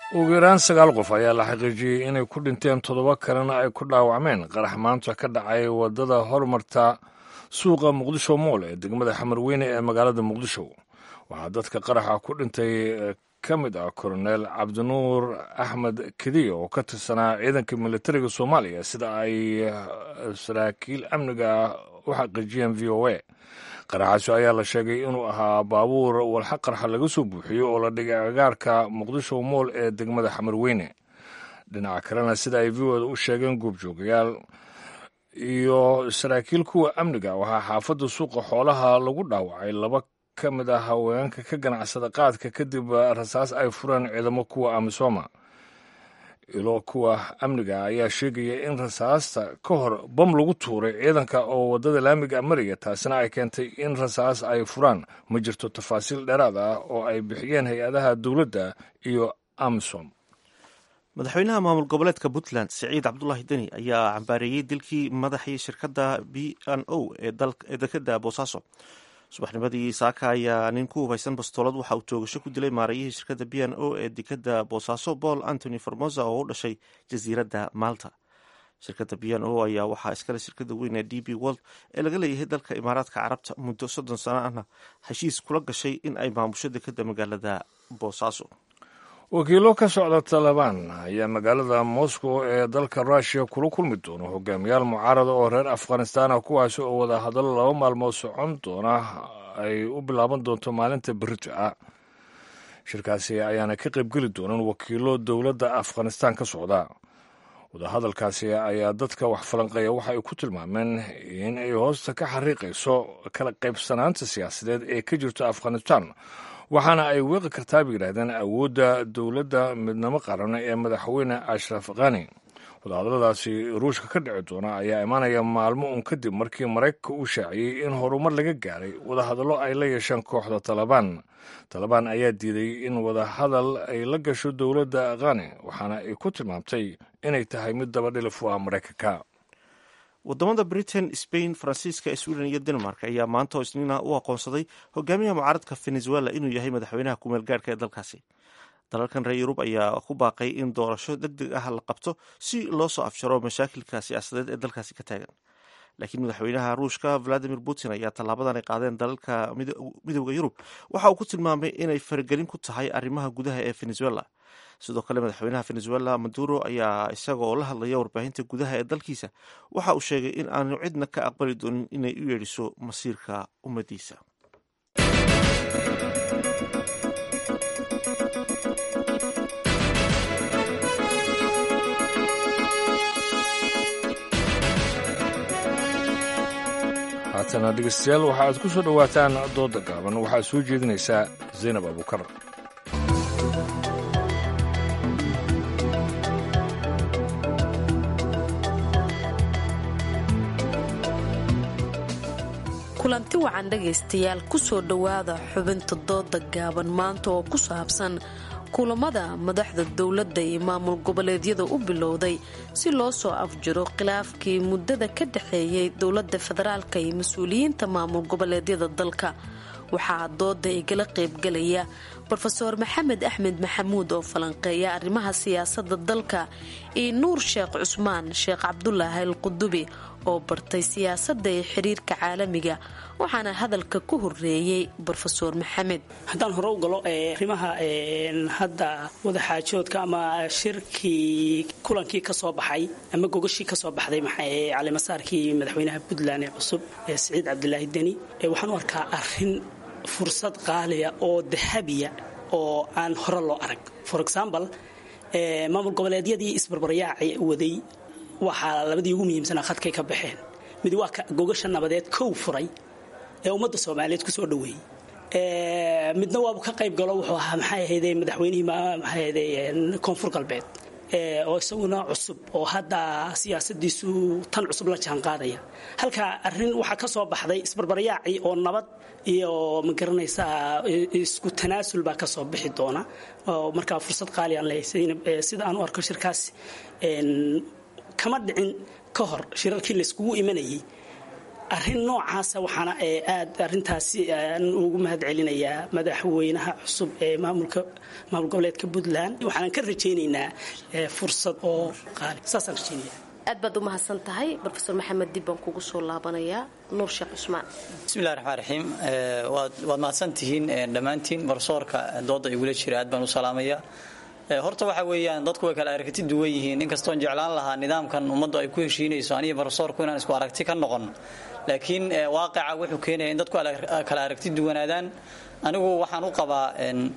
ugu yaraan sagaal qof ayaa la xaqiijiyey inay ku dhinteen toddoba kalena ay ku dhaawacmeen qarax maanta ka dhacay waddada hormarta suuqa muqdisho mool ee degmada xamarweyne ee magaalada muqdisho waxaa dadka qaraxa ku dhintay ka mid ah koronel cabdinuur axmed kediya oo ka tirsanaa ciidanka militariga soomaaliya sida ay saraakiil amniga u xaqiijiyeen v o a qaraxaasi ayaa la sheegay inuu ahaa baabuur walxa qarxa laga soo buuxiyo oo la dhigay agaarka muqdisho mool ee degmada xamarweyne dhinaca kalena sida ay v o da u sheegeen goobjoogayaal iyo saraakiil kuwa amniga waxaa xaafadda suuqa xoolaha lagu dhaawacay laba ka mid ah haweenka ka ganacsada qaadka kadib rasaas ay fureen ciidamo kuwa amisoma ilo kuwa amniga ayaa sheegaya in rasaasta ka hor bam lagu tuuray ciidanka oo waddada laamiga maraya taasina ay keentay in rasaas ay furaan ma jirto tafaasiil dheeraad ah oo ay bixiyeen hay-adaha dowladda iyo amisom madaxweynaha maamul goboleedka puntland siciid cabdulaahi deni ayaa cambaareeyey dilkii madaxii shirkadda b n o ee dekada boosaaso subaxnimadii saaka ayaa nin ku hubaysan bastoolad waxa uu toogasho ku dilay maarayihii shirkadda b n o ee dekada boosaaso paul antony formosa oo u dhashay jasiiradda malta shirkadda b n o ayaa waxaa iskale shirkadda weyn ee d b world ee laga leeyahay dalka imaaraadka carabta muddo soddon sano ahna heshiis kula gashay in ay maamusho dekada magaalada boosaaso wakiilo ka socda talabaan ayaa magaalada moscow ee dalka russiya kula kulmi doona hogaamiyaal mucaarada oo reer afghanistan ah kuwaasi oo wada hadallo laba maalmood socon doona ay u bilaaban doonto maalinta berito ah shirkaasi ayaana ka qaybgeli doonan wakiilo dowladda afghanistan ka socda wadahadalkaasi ayaa dadka wax falanqeeya waxa ay ku tilmaameen in ay hoosta ka xariiqayso kala qaybsanaanta siyaasadeed ee ka jirto afghanistan waxaana ay weeqi kartaa bay yidhahdeen awoodda dowladda midnimo qaran ee madaxweyne ashraf khani wadahadalladaasi ruushka ka dhici doona ayaa imaanaya maalmo un kadib markii maraykanka uu shaaciyey in horumar laga gaaray wadahadallo ay la yeesheen kooxda talabaan talabaan ayaa diiday in wadahadal ay la gasho dowladda khani waxaana ay ku tilmaamtay inay tahay mid dabadhilif u ah maraykanka wadamada britain spain faransiiska sweden iyo denmark ayaa maanta oo isniina u aqoonsaday hogaamiyaha mucaaradka venezuela inuu yahay madaxweynaha kumeel gaarhka ee dalkaasi dalalkan reer yurub ayaa ku baaqay in doorasho deg deg ah la qabto si loo soo afjaro mashaakilka siyaasadeed ee dalkaasi ka taagan laakiin madaxweynaha ruushka valadimir putin ayaa tallaabadan ay qaadeen dalalka midooda yurub waxa uu ku tilmaamay inay faragelin ku tahay arrimaha gudaha ee venezuela sidoo kale madaxweynaha venezuela maduro ayaa isaga oo la hadlaya warbaahinta gudaha ee dalkiisa waxa uu sheegay in aanu cidna ka aqbali doonin inay u yeedhiso masiirka ummadiisa haatana dhegeystayaal waxa aad ku soo dhowaataan dooda gaaban waxaad soo jeedinaysaa zaynab abuukar kulanti wacan dhegaystayaal kusoo dhowaada xubinta dooda gaaban maanta oo ku saabsan kulamada madaxda dowladda iyo maamul goboleedyada u bilowday si loo soo afjiro khilaafkii muddada ka dhexeeyay dowladda federaalka iyo mas-uuliyiinta maamul goboleedyada dalka waxaa dooda igala qaybgalaya rofeor maxamed axmed maxamuud oo falanqeeya arrimaha siyaasadda dalka iyo nuur sheekh cusmaan sheekh cabdulaahi al qudubi oo bartay siyaasadda iyo xiriirka caalamiga waxaana hadalka ku horeeyey rofeor maxamed haddaan hore u galo arrimaha hadda wadaxaajoodka ama shirkii kulankii ka soo baxay ama gogashii kasoo baxday calimasaarkii madaxweynaha puntland ee cusub ee siciid cabdilaahi deni waxaan u arkaa arin fursad qaaliya oo dahabiya oo aan hore loo arag for example maamul goboleedyadii isbarbaryaaca waday waxaa labadii ugu muhiimsanaa khadkay ka baxeen mid waa gogasha nabadeed kow furay ee ummadda soomaaliyeed kusoo dhoweeyey midna waabu ka qayb galo wuxuu ahaa maxay ahayde madaxweynihii maxaahayde koonfur galbeed oo isaguna cusub oo hadda siyaasadiisu tan cusub la jaan qaadaya halka arin waxaa ka soo baxday isbarbaryaacii oo nabad iyo magaranaysaa isku tanaasul baa kasoo bixi doona oo markaa fursad qaali aan leeyahay sida aan u arko shirkaas kama dhicin ka hor shirarkii layskugu imanayay arrin noocaasa waxaana aad arintaasi aan ugu mahad celinayaa madaxweynaha cusub ee maamulka maamul goboleedka puntland waxaanan ka rajaynaynaa fursad oo qaali saasaan rajaynaya aad baad u mahadsan tahay rofeor maxamed dib baan kugu soo laabanayaa nuur sheekh cusmaan bismillahi raxmaan raxiim waad mahadsan tihiin dhammaantiin barsoorka dooda igula jira aad baan u salaamaya horta waxa weeyaan dadku way kala aragti duwan yihiin inkastoon jeclaan lahaa nidaamkan ummaddu ay ku heshiinayso aniga barsoorku inaan isku aragti ka noqon laakiin waaqica wuxuu keenaya in dadku kala aragti duwanaadaan anigu waxaan u qabaa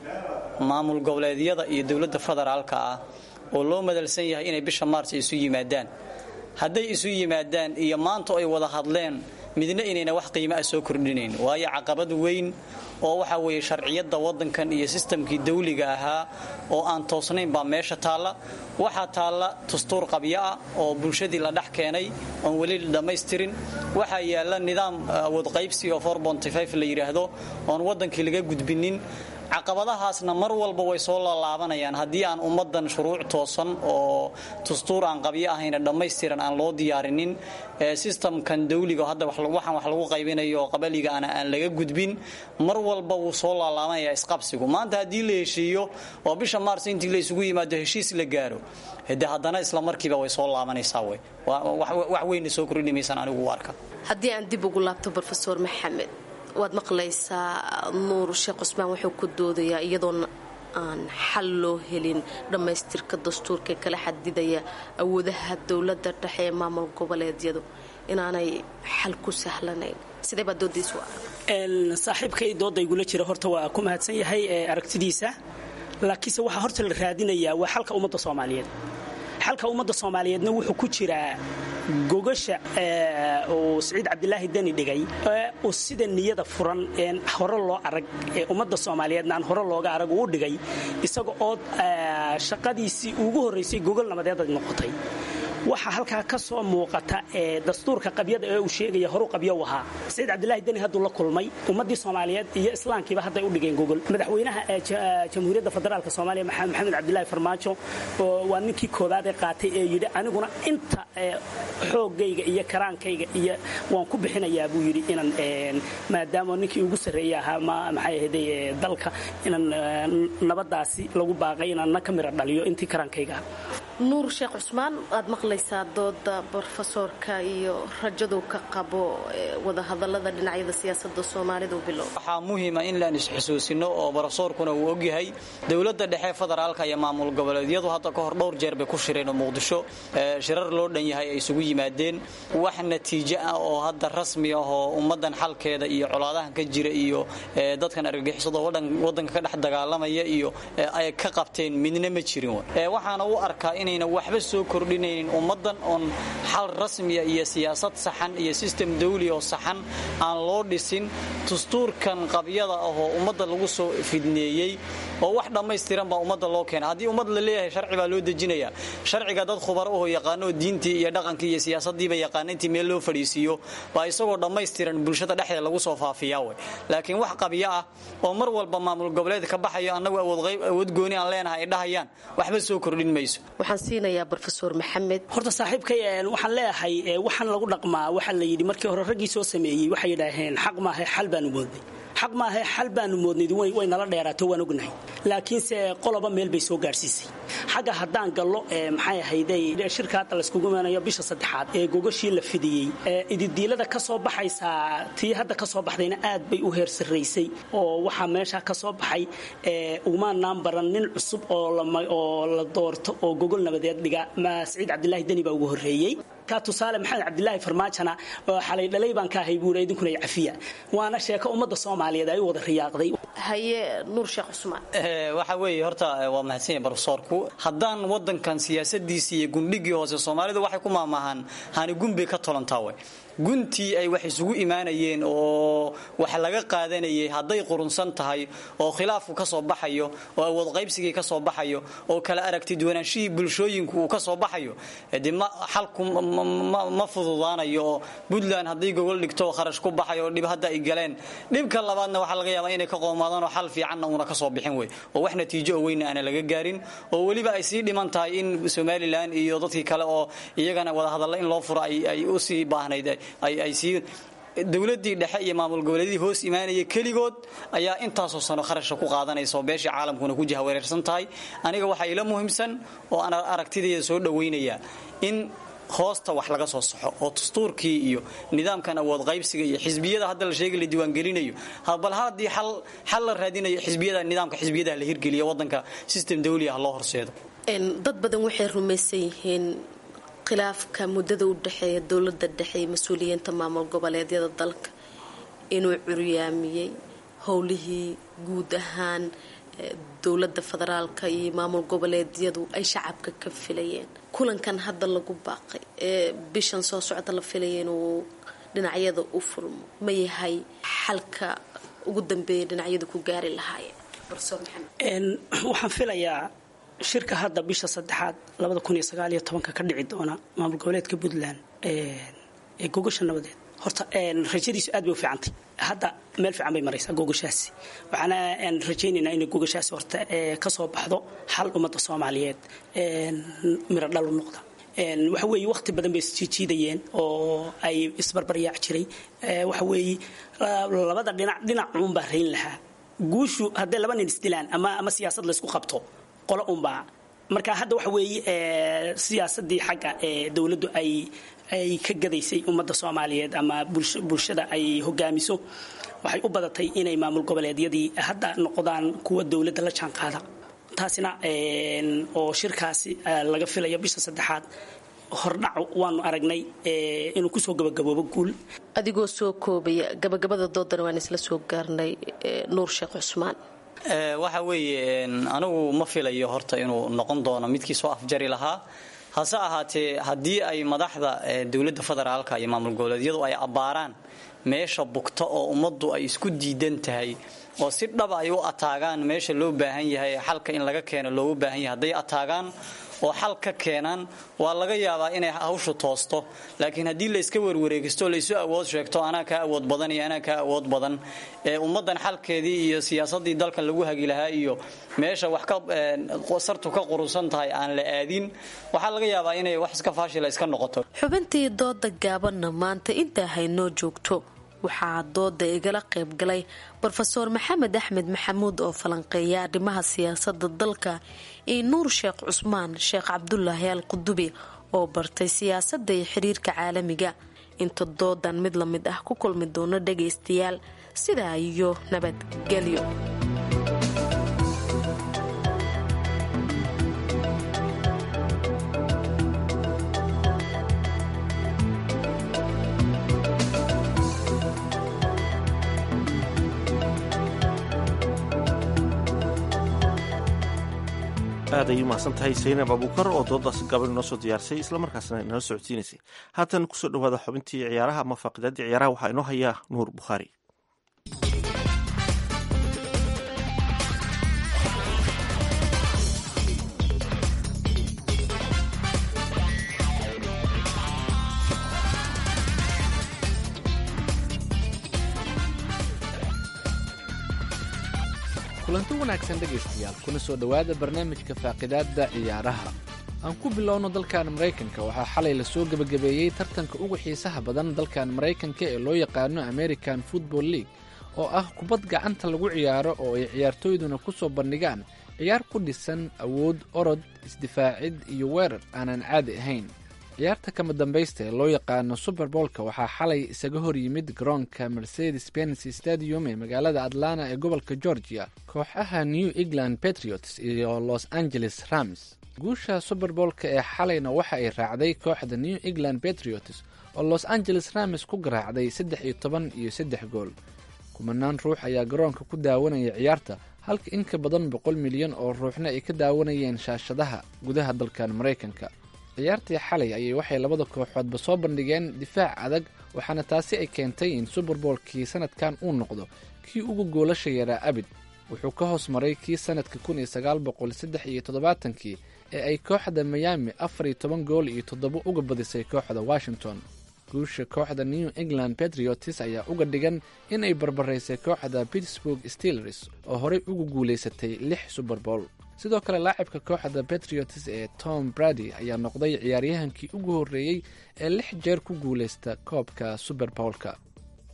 maamul goboleedyada iyo dowladda federaalka ah oo loo madalsan yahay inay bisha maars isu yimaadaan hadday isu yimaadaan iyo maanta ay wada hadleen midna inayna wax qiimo ah soo kordhinayn waayo caqabad weyn oo waxa weeye sharciyadda waddankan iyo sistamkii dawliga ahaa oo aan toosnayn baa meesha taalla waxaa taalla dastuur qabyo ah oo bulshadii la dhex keenay oon weli dhammaystirin waxaa yaalla nidaam awoodqaybsi oo la yidhaahdo oon waddankii laga gudbinin caqabadahaasna mar walba way soo laalaabanayaan haddii aan ummadan shuruuc toosan oo dastuur aan qabyo ahayna dhammaystiran aan loo diyaarinin sistamkan dawliga hadda waxaan wax lagu qaybinayo oo qabaliga ana aan laga gudbin mar walba wuu soo laalaabanaya isqabsigu maanta haddii la heshiiyo oo bisha maars intii la isugu yimaado heshiis la gaaro de haddana isla markiiba way soo laabanaysaa wey wax weynna soo kordhini maysaan anigu u arka haddii aan dib ugu laabto rofeor maxamed waad maqlaysaa nuur sheekh cusmaan wuxuu ku doodayaa iyadoona aan xal loo helin dhammaystirka dastuurka kala xadidaya awoodaha dowladda dhexe ee maamul goboleedyadu inaanay xal ku sahlanayn sidee baa doodaysu saaxiibkay dooda igula jira horta waa ku mahadsan yahay aragtidiisa laakiinse waxaa horta la raadinayaa waa xalka ummadda soomaaliyeed xalka ummadda soomaaliyeedna wuxuu ku jiraa gogasha uu siciid cabdilaahi deni dhigay uu sida niyada furan een hore loo arag ee ummadda soomaaliyeedna aan hore looga arag uu dhigay isaga oo shaqadiisii ugu horraysay gogol nabadeed ay noqotay waxaa halkaa ka soo muuqata ee dastuurka qabyada ee uu sheegaya horu qabyo u ahaa saciid cabdilaahi deni hadduu la kulmay ummaddii soomaaliyeed iyo islaamkiiba hadday u dhigeen gogol madaxweynaha jamhuuriyadda federaalk soomaaliya maxamed cabdilaahi farmaajo waa ninkii koobaad ee qaatay ee yidhi aniguna inta xoogayga iyo karaankayga iyo waan ku bixinayaa buu yidhi inaan maadaama ninkii ugu sarreeya ahaa maxay ahayday dalka inaan nabadaasi lagu baaqay inaan na ka mira dhaliyo intii karaankayga ah nuur sheekh cusmaan waad maqlaysaa dooda brofesoorka iyo rajadu ka qabo wadahadalada dhinacyada siyaasada soomaalidu bilow waxaa muhiima in laan isxusuusino oo brofesoorkuna uu ogyahay dowladda dhexe federaalka iyo maamul goboleedyadu hadda ka hor dhowr jeer bay ku shireen oo muqdisho shirar loo dhan yahay ay isugu yimaadeen wax natiijo ah oo hadda rasmi ah oo ummadan xalkeeda iyo colaadahan ka jira iyo dadkan argagixisada wadanka ka dhex dagaalamaya iyo ay ka qabteen midna ma jirin waxaana u arkaa inayna waxba soo kordhinaynin ummadan oon xal rasmiya iyo siyaasad saxan iyo sistem dawli oo saxan aan loo dhisin dastuurkan qabyada ah oo ummadda lagu soo fidneeyey oo wax dhammaystiran baa ummadda loo keena haddii ummad la leeyahay sharci baa loo dejinaya sharciga dad khubaro oo yaqaano diintii iyo dhaqankii iyo siyaasadiiba yaqaana intii meel loo fadhiisiiyo baa isagoo dhammaystiran bulshada dhexdeeda lagu soo faafiyaa wey laakiin wax qabyo ah oo mar walba maamul goboleed ka baxayo annagu awood gooni aan leenahay ay dhahayaan waxba soo kordhin mayso waxaan siinayaa brofesor maxamed horta saaxiibkay waxaan leeyahay waxaan lagu dhaqmaa waxaa la yidhi markii hore raggii soo sameeyey waxay yidhaaheen xaq maahe xal baanu moodnay xaq maahe xal baanu moodnayd way nala dheeraato waan ognahay laakiinse qoloba meel bay soo gaadhsiisay xagga haddaan gallo maxay ahayday shirka hadda layskugu imanayo bisha saddexaad ee gogashii la fidiyey ididiilada ka soo baxaysaa tii hadda ka soo baxdayna aad bay u heer sarraysay oo waxaa meesha ka soo baxay umaanaan baran nin cusub oo la doorto oo gogol nabadeed dhiga saciid cabdilaahi deni baa ugu horreeyey ka tusaale maxamed cabdilaahi farmaajona xalay dhalay baan ka ahay buuri idinkuna cafiya waana sheeko ummadda soomaaliyeed ay u wada riyaaqday haye nuur sheekh cusmaan waxa weeye horta waa mahadsanya brofesoorku haddaan wadankan siyaasadiisii iyo gundhigii hoose soomaalidu waxay ku maamaahaan hani gunbay ka tolantaa wey guntii ay wax isugu imaanayeen oo wax laga qaadanayay hadday qurunsan tahay oo khilaafku ka soo baxayo oo awood qaybsigii ka soo baxayo oo kala aragti duwanaanshihii bulshooyinku uu ka soo baxayo de xalku ma fududaanayo oo puntland hadday gogol dhigto kharash ku baxayo oo dhib hadda ay galeen dhibka labaadna waxaa laga yaabaa inay ka qoomaadaan oo xal fiicanna uuna ka soo bixin wey oo wax natiijo oo weyna aana laga gaarin oo weliba ay sii dhiman tahay in somalilan iyo dadkii kale oo iyagana wadahadalla in loo furo ay usii baahnayd ay sii dowladdii dhexe iyo maamul goboleedyadii hoos imaanaya keligood ayaa intaasoo sano kharashka ku qaadanaysa oo beeshii caalamkuna ku jahawareersan tahay aniga waxaa ila muhiimsan oo aan aragtidayda soo dhowaynaya in hoosta wax laga soo saxo oo dastuurkii iyo nidaamkan awood qaybsiga iyo xisbiyada hadda la sheegay la diiwaangelinayo bal haddii xal la raadinayo xisbiyada nidaamka xisbiyadaha la hirgeliyo waddanka system dawli ah loo horseedo dad badan waxay rumaysan yihiin khilaafka muddada u dhexeeya dowladda dhexe iyo mas-uuliyiinta maamul goboleedyada dalka inuu curyaamiyey howlihii guud ahaan dowladda federaalka iyo maamul goboleedyadu ay shacabka ka filayeen kulankan hadda lagu baaqay ee bishan soo socda la filaya inuu dhinacyada u furmo ma yahay xalka ugu dambeeya dhinacyadu ku gaari lahaayeen profesor maxamed waxaan filayaa shirka hadda bisha saddexaad labada kun iyo sagaal iyo tobanka ka dhici doona maamul goboleedka puntland ee gogasha nabadeed horta rajadiisu aad bay u fiicantay hadda meel fiican bay maraysaa gogashaasi waxaana rajaynaynaa inay gogashaasi horta kasoo baxdo xal ummadda soomaaliyeed miro dhalu noqda waxa weeye waqti badan bay isjiijiidayeen oo ay isbarbaryaac jiray waxa weeye labada dhinac dhinac uunbaa rayn lahaa guushu hadday laba nin isdilaan ama ama siyaasad laysku qabto qolo unbaa marka hadda waxa weeye siyaasadii xagga ee dowladdu ay ay ka gadaysay ummadda soomaaliyeed ama bulshada ay hogaamiso waxay u badatay inay maamul goboleedyadii hadda noqdaan kuwa dowladda la jaan qaada taasina oo shirkaasi laga filayo bisha saddexaad hordhac waanu aragnay inuu kusoo gabagaboobo guul adigoo soo koobaya gabagabada doodana waan isla soo gaarnay nuur sheekh cusmaan waxa weeye anigu ma filayo horta inuu noqon doono midkii soo afjari lahaa hase ahaatee haddii ay madaxda dowladda federaalka iyo maamul goboleedyadu ay abbaaraan meesha bugta oo ummaddu ay isku diidan tahay oo si dhaba ay u ataagaan meesha loo baahan yahay xalka in laga keeno loogu baahan yahay hadday ataagaan oo xal ka keenaan waa laga yaabaa inay hawshu toosto laakiin haddii layska werwareegisto laysu awood sheegto anaa kaa awood badan iyo anaa kaa awood badan ee ummaddan xalkeedii iyo siyaasadii dalkan lagu hagi lahaa iyo meesha wax ka sartu ka qurusan tahay aan la aadin waxaa laga yaabaa inay wax iska faashila iska noqoto xubintii dooda gaabanna maanta intaa haynoo joogto waxaa dooda igala qaybgalay rofeor maxamed axmed maxamuud oo falanqeeya arrimaha siyaasada dalka iyo nuur sheekh cusmaan sheekh cabdulaahi al qudubi oo bartay siyaasada iyo xiriirka caalamiga inta doodan mid la mid ah ku kulmi doono dhagaystayaal sidaa iyo nabadgelyo aad ayay umahadsan tahay saynab abuukar oo doodaasi gaban inoo soo diyaarsay islamarkaasna inoo socodsiinaysay haatan kusoo dhawaada xubintii ciyaaraha ama faaqidaadii ciyaaraha waxaa inoo hayaa nuur bukhaari kulanti wanaagsan dhegaystayaal kuna soo dhowaada barnaamijka faaqidaadda ciyaaraha aan ku bilowno dalkan maraykanka waxaa xalay lasoo gebagabeeyey tartanka ugu xiisaha badan dalkan maraykanka ee loo yaqaano american football league oo ah kubad gacanta lagu ciyaaro oo ay ciyaartooyduna ku soo bandhigaan ciyaar ku dhisan awood orod isdifaacid iyo weerar aanan caadi ahayn ciyaarta kama dambaysta ee loo yaqaano suberbolka waxaa xalay isaga hor yimid garoonka mercedes benz stadium ee magaalada atlanta ee gobolka georgia kooxaha new england patriots iyo los angeles rams guusha suberbolka ee xalayna waxa ay raacday kooxda new england patriots oo los angeles rams ku garaacday saddex iyo toban iyo saddex gool kumanaan ruux ayaa garoonka ku daawanaya ciyaarta halka in ka badan boqol milyan oo ruuxna ay ka daawanayeen shaashadaha gudaha dalkan maraykanka ciyaartii xalay ayay waxay labada kooxoodba soo bandhigeen difaac adag waxaana taasi ay keentay in suberboolkii sanadkan uu noqdo kii ugu goolasha yaraa abid wuxuu ka hoos maray kii sanadka kun iyo sagaal boqol saddex iyo toddobaatankii ee ay kooxda miyaami afar iyo toban gool iyo toddobo uga badisay kooxda washington guusha kooxda new england patriots ayaa uga dhigan in ay barbaraysay kooxda pittsburg steelers oo horey ugu guulaysatay lix suberbool sidoo kale laacibka kooxda patriots ee tom brady ayaa noqday ciyaaryahankii ugu horreeyey ee lix jeer ku guulaysta koobka suberboolka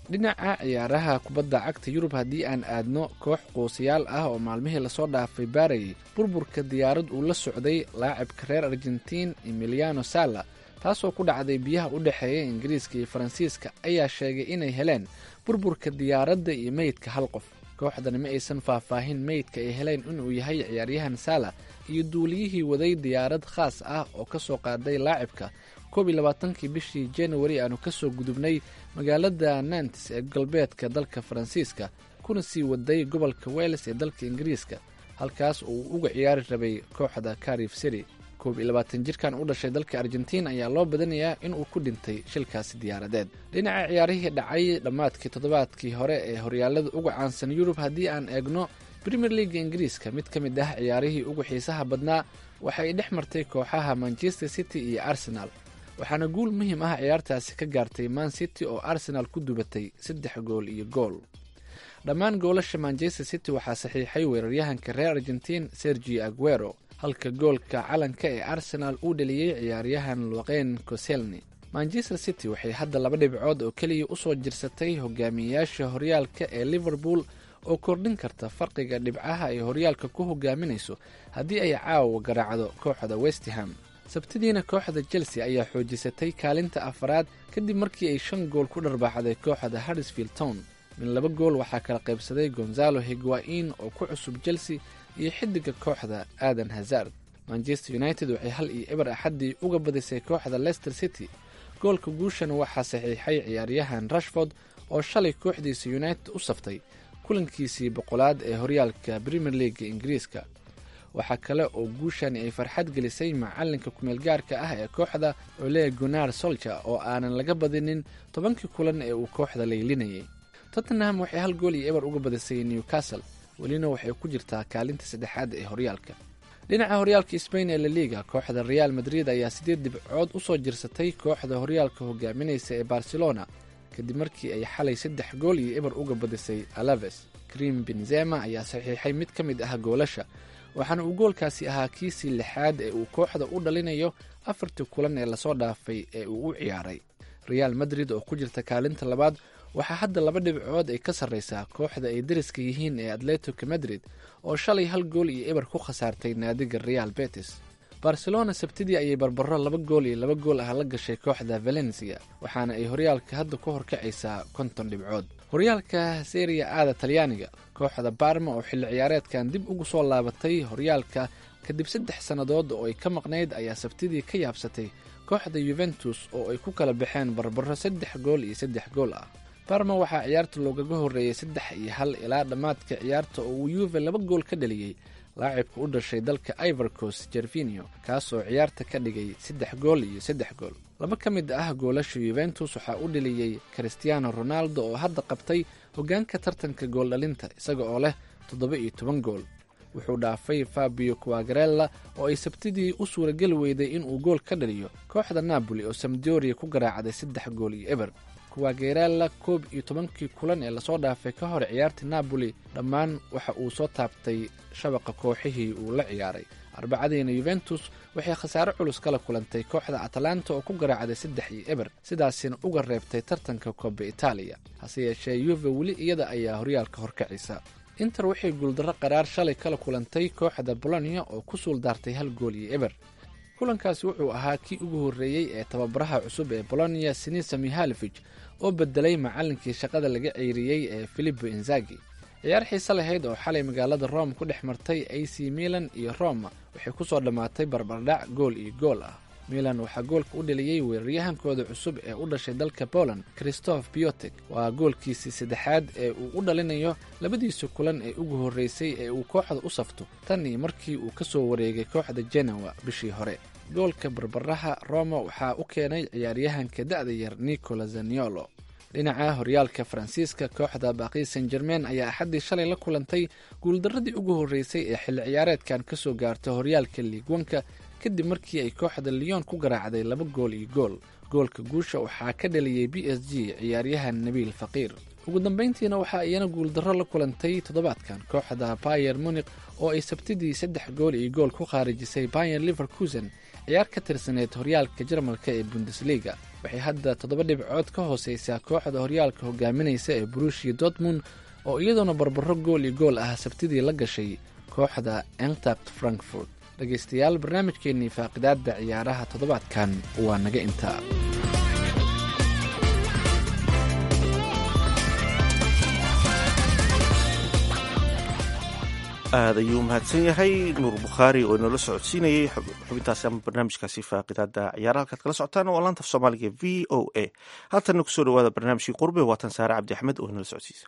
dhinaca ciyaaraha kubadda cagta yurub haddii aan aadno koox quusayaal ah oo maalmihii lasoo dhaafay baarayay burburka diyaarad uu la socday laacibka reer argentiin emiliano sala taasoo ku dhacday biyaha u dhexeeya ingiriiska iyo faransiiska ayaa sheegay inay heleen burburka diyaaradda iyo meydka hal qof kooxdani ma aysan faahfaahin meydka ay heleen inuu yahay ciyaaryahan sala iyo duuliyihii waday diyaarad khaas ah oo ka soo qaaday laacibka koob iyo labaatankii bishii januari aanu ka soo gudubnay magaalada nantes ee galbeedka dalka faransiiska kuna sii waday gobolka welles ee dalka ingiriiska halkaas oo uu uga ciyaari rabay kooxda carif city koob iyo labaatan jirkan u dhashay dalka argentiin ayaa loo badanayaa inuu ku dhintay shilkaasi diyaaradeed dhinaca ciyaarihii dhacay dhammaadkii toddobaadkii hore ee horyaalada uga caansan yurub haddii aan eegno premier leaga ingiriiska mid ka mid ah ciyaarihii ugu xiisaha badnaa waxay dhex martay kooxaha manchester city iyo arsenal waxaana guul muhiim ah ciyaartaasi ka gaartay man city oo arsenal ku dubatay saddex gool iyo gool dhammaan goolasha manchester city waxaa saxiixay weeraryahanka reer argentiin sergi aguero halka goolka calanka ee arsenal uu dheliyey ciyaaryahan luqeyn coselni manchester city waxay hadda laba dhibcood oo keliya usoo jirsatay hogaamiyeyaasha horyaalka ee liverpool oo kordhin karta farqiga dhibcaha ay horyaalka ku hogaaminayso haddii ay caawa garaacdo kooxda westham sabtidiina kooxda chelsea ayaa xoojisatay kaalinta afaraad kadib markii ay shan gool ku dharbaaxday kooxda harrisfield town min laba gool waxaa kala qaybsaday gonzalo higuain oo ku cusub chelsea iyo xidiga kooxda aadan hazard manchester united waxay hal iyo eber axaddii uga badisay kooxda leicester city goolka guushana waxaa saxiixay ciyaaryahan rashford oo shalay kooxdiisa united u saftay kulankiisii boqolaad ee horyaalka premier leaga ingiriiska waxaa kale oo guushani ay farxad gelisay macalinka kumeelgaarka ah ee kooxda ole gunar solja oo aanan laga badinin tobankii kulan ee uu kooxda laylinayay tottenham waxay hal gool iyo eber uga badisay newcastle welina waxay ku jirtaa kaalinta saddexaad ee horyaalka dhinaca horyaalka sbain ee laliga kooxda real madrid ayaa sideed dhibcood usoo jirsatay kooxda horyaalka hogaaminaysa ee barcelona kadib markii ay xalay saddex gool iyo eber uga badisay alaves krim benzema ayaa saxiixay mid ka mid ah goolasha waxaana uu goolkaasi ahaa kiisii lixaad ee uu kooxda u dhalinayo afartii kulan ee lasoo dhaafay ee uu u ciyaaray real madrid oo ku jirta kaalinta labaad waxaa hadda laba dhibcood ay ka sarreysaa kooxda ay dariska yihiin ee atletico madrid oo shalay hal gool iyo eber ku khasaartay naadiga real betis barcelona sabtidii ayay barbaro laba gool iyo laba gool ah la gashay kooxda valencia waxaana ay horyaalka hadda ku horkacaysaa konton dhibcood horyaalka seriya aada talyaaniga kooxda barma oo xilli ciyaareedkan dib ugu soo laabatay horyaalka kadib saddex sannadood oo ay ka maqnayd ayaa sabtidii ka yaabsatay kooxda yuventus oo ay ku kala baxeen barbaro saddex gool iyo saddex gool ah barma waxaa ciyaarta loogaga horreeyey saddex iyo hal ilaa dhammaadka ciyaarta oo uu yuve laba gool ka dhaliyey laacibka u dhashay dalka ivorcos jervinio kaasoo ciyaarta ka dhigay saddex gool iyo saddex gool laba ka mid ah goolasha yuventus waxaa u dhaliyey christiano ronaldo oo hadda qabtay hoggaanka tartanka gooldhalinta isaga oo leh toddoba iyo toban gool wuxuu dhaafay fabio quagarella oo ay sabtidii u suurageli weyday inuu gool ka dhaliyo kooxda napoli oo samdoria ku garaacday saddex gool iyo eber kuwagerella koob iyo tobankii kulan ee lasoo dhaafay ka hor ciyaarta napoli dhammaan waxa uu soo taabtay shabaqa kooxihii uu la ciyaaray arbacadiina yuventus waxay khasaare culus kala kulantay kooxda atalanta oo ku garaacday saddex iyo eber sidaasina uga reebtay tartanka kooba itaaliya hase yeeshee yuve weli iyada ayaa horyaalka horkacisa inter waxay guuldarro qaraar shalay kala kulantay kooxda bolonia oo ku suuldaartay hal gool iyo eber kulankaasi wuxuu ahaa kii ugu horreeyey ee tababaraha cusub ee bolonia sinisa mihalevich oo bedelay macallinkii shaqada laga ceyriyey ee filipo inzagi ciyaar xiise lahayd oo xalay magaalada rome ku dhex martay a c milan iyo roma waxay ku soo dhammaatay barbardhac gool iyo gool ah milan waxaa goolka u dheliyey weeraryahankooda cusub ee u dhashay dalka poland christoph biotek waa goolkiisii saddexaad ee uu u dhalinayo labadiisa kulan ee ugu horreysay ee uu kooxda u safto tan iyo markii uu ka soo wareegay kooxda genowa bishii hore goolka barbaraha roma waxaa u keenay ciyaaryahanka da'da yar nicola zaniolo dhinaca horyaalka faransiiska kooxda baqi san germain ayaa axaddii shalay la kulantay guuldarradii ugu horreysay ee xilli ciyaareedkan ka soo gaarta horyaalka liigwanka kadib markii ay kooxda lyon ku garaacday laba gool iyo gool goolka guusha waxaa ka dhaliyey b s g ciyaaryahan nabiil faqiir ugu dambayntiina waxaa iyana guuldarro la kulantay toddobaadkan kooxda bayer munik oo ay sabtidii saddex gool iyo gool ku khaarijisay bayer liverkusen ciyaar ka tirsaneyd horyaalka jarmalka ee bundesliga waxay hadda toddoba dhibcood ka hooseysaa kooxda horyaalka hogaaminaysa ee brushia dortmund oo iyadoona barbaro gool iyo gool ah sabtidii la gashay kooxda entact frankfurt dhegaystayaal barnaamijkeennii faaqidaadda ciyaaraha toddobaadkan waa naga intaa aad ayuu mahadsan yahay nuur bukhaari oo inoola socodsiinayay xubintaasi ama barnaamijkaasi faaqidaada ciyaaraha halkaad kala socotaan waa laanta af soomaaliga v o a haatanna kusoo dhawaada barnaamijkii qurbe waatan saare cabdi axmed oo inoola socodsiisa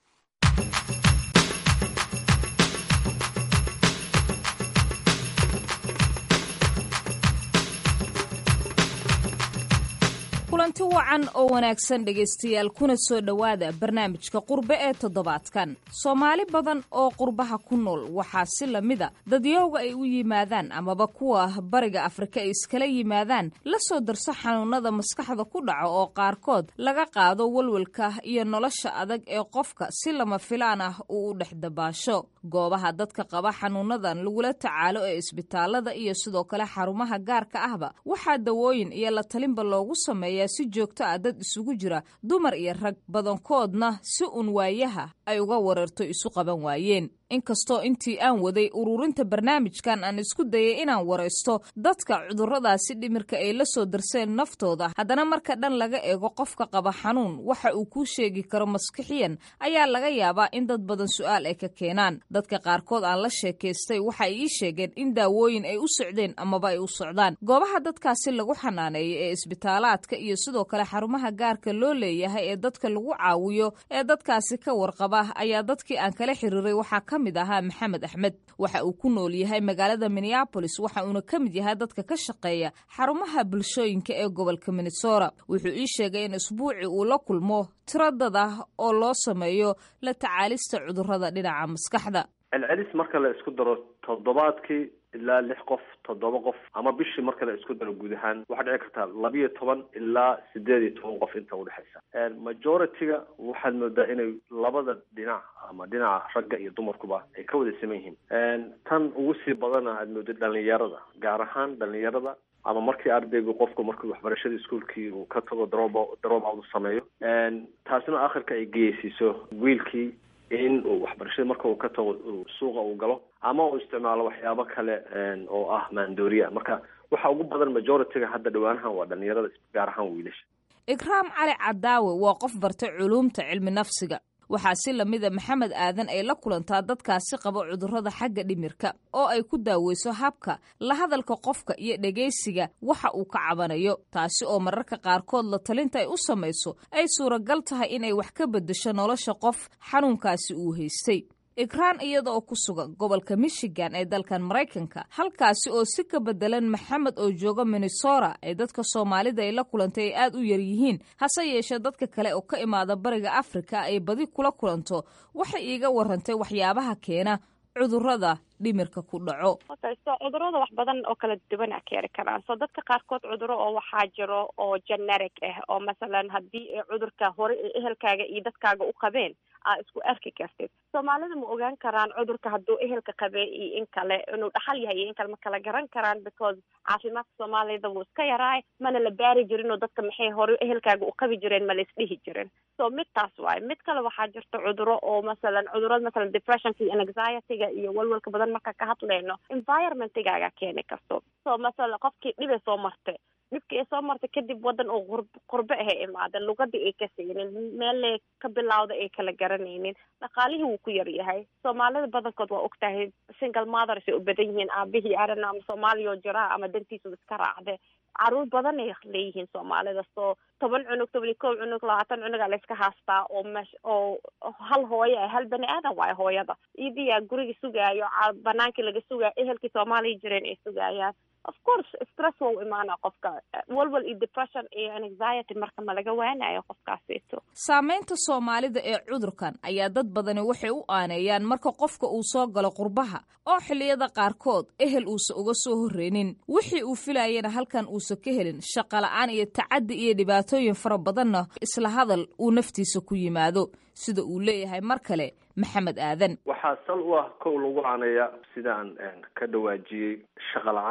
kulanti wacan oo wanaagsan dhegaystayaal kuna soo dhowaada barnaamijka qurbe ee toddobaadkan soomaali badan oo qurbaha ku nool waxaa si lamida dadyowga ay u yimaadaan amaba kuwa bariga afrika ay iskala yimaadaan la soo darso xanuunada maskaxda ku dhaca oo qaarkood laga qaado walwalka iyo nolosha adag ee qofka si lama filaan ah uu u dhex dabaasho goobaha dadka qaba xanuunadan lagula tacaalo ee isbitaalada iyo sidoo kale xarumaha gaarka ahba waxaa dawooyin iyo la talinba loogu sameeya si joogto ah dad isugu jira dumar iyo rag badankoodna si uun waayaha ay uga wareerto isu qaban waayeen inkastoo intii aan waday ururinta barnaamijkan aan isku dayay inaan waraysto dadka cudurradaasi dhimirka ay la soo darseen naftooda haddana marka dhan laga eego qofka qaba xanuun waxa uu kuu sheegi karo maskixiyan ayaa laga yaabaa in dad badan su-aal ay ka keenaan dadka qaarkood aan la sheekaystay waxa ay ii sheegeen in daawooyin ay u socdeen amaba ay u socdaan goobaha dadkaasi lagu xanaaneeyo ee isbitaalaadka iyo sidoo kale xarumaha gaarka loo leeyahay ee dadka lagu caawiyo ee dadkaasi ka warqaba ayaa dadkii aan kala xiriiray waxaa ka mid ahaa maxamed axmed waxa uu ku nool yahay magaalada minneabolis waxa uuna ka mid yahay dadka ka shaqeeya xarumaha bulshooyinka ee gobolka minnesota wuxuu ii sheegay in isbuuci uu la kulmo tiro dad ah oo loo sameeyo la tacaalista cudurrada dhinaca maskaxda celcelis marka la isku daro toddobaadkii ilaa lix qof toddoba qof ama bishii marka la isku daro guud ahaan waxaa dhici kartaa labiyo toban ilaa sideed iyo toban qof inta udhexaysa majority-ga waxaad moodaa inay labada dhinac ama dhinaca ragga iyo dumarkuba ay ka wada saman yihiin tan ugu sii badana aad mooda dhalinyarada gaar ahaan dhalinyarada ama markii ardaygu qofku markii waxbarashada iskuolkii uu ka tago drop drop out u sameeyo taasina akhirka ay geysiiso wiilkii in uu waxbarashada marka uu ka tago suuqa uu galo ama uu isticmaalo waxyaabo kale oo ah maandooriya marka waxa ugu badan majority-ga hadda dhawaanahan waa dhalinyarada gaar ahaan wiilasha ikraam cali cadaawe waa qof bartay culuumta cilmi nafsiga waxaa si lamida maxamed aadan ay la kulantaa dadkaasi qaba cudurrada xagga dhimirka oo ay ku daaweyso habka la hadalka qofka iyo dhegaysiga waxa uu ka cabanayo taasi oo mararka qaarkood la talinta ay u samayso ay suuragal tahay inay wax ka beddesho nolosha qof xanuunkaasi uu haystay ikraan iyada oo ku sugan gobolka michigan ee dalkan maraykanka halkaasi oo si ka bedelan maxamed oo jooga minnesota ee dadka soomaalida ay la kulantay ay aad u yar yihiin hase yeeshee dadka kale oo ka imaada bariga afrika ay badi kula kulanto waxay iiga warantay waxyaabaha keena cudurrada dhimirka ku dhaco okay so cudurada wax badan oo kala duwan a keeni karaan so dadka qaarkood cuduro oo waxaa jiro oo generic ah oo masalan haddii cudurka hore ee ehelkaaga iyo dadkaaga u qabeen aa isku arki kartid soomaalida ma ogaan karaan cudurka hadduu ehelka qabee iyo in kale inuu dhaxal yahay iyo in kale ma kala garan karaan because caafimaadka soomaalida wuu iska yaraay mana la baari jirin oo dadka maxay hore ehelkaaga u qabi jireen ma la isdhihi jirin so mid taas waaye mid kale waxaa jirta cuduro oo masalan cudurada masalan depressionka iyo anxiety-ga iyo walwalka badan marka ka hadlayno environmentigaaga keeni karto so masalan qofkii dhibay soo martay dhibkii ay soo martay kadib wadan oo qur qurbe ahay imaadeen lugadii ay ka saynin meellay ka bilawda ay kala garanaynin dhaqaalihii wuu ku yar yahay soomaalida badankood waa ogtahay single mothers ay u badan yihiin aabihii arana ama soomaaliya oo jiraa ama dantiisu iska raacde caruur badan ay leeyihiin soomaalida soo toban cunug toban iyo kow cunug labaatan cunugaa la iska haastaa oo mesh oo hal hooyo ah hal bani aadan waayo hooyada idiyaa guriga sugaayo banaankii laga sugaayo ehelkii soomaaliya jireen ay sugaayaan of course stress waa u imaana qofka walwal iyo depression iyo anxiety marka ma laga waanayo qofkaasito saamaynta soomaalida ee cudurkan ayaa dad badani waxay u aaneeyaan marka qofka uu soo galo qurbaha oo xilliyada qaarkood ehel uusa uga soo horreynin wixii uu filayana halkan uusa ka helin shaqola'aan iyo tacaddi iyo dhibaatooyin fara badanna isla hadal uu naftiisa ku yimaado sida uu leeyahay mar kale maxamed aadan waxaa sal u ah kow lagu aaneeya sidaan ka dhawaajiyey shaqa la-aanta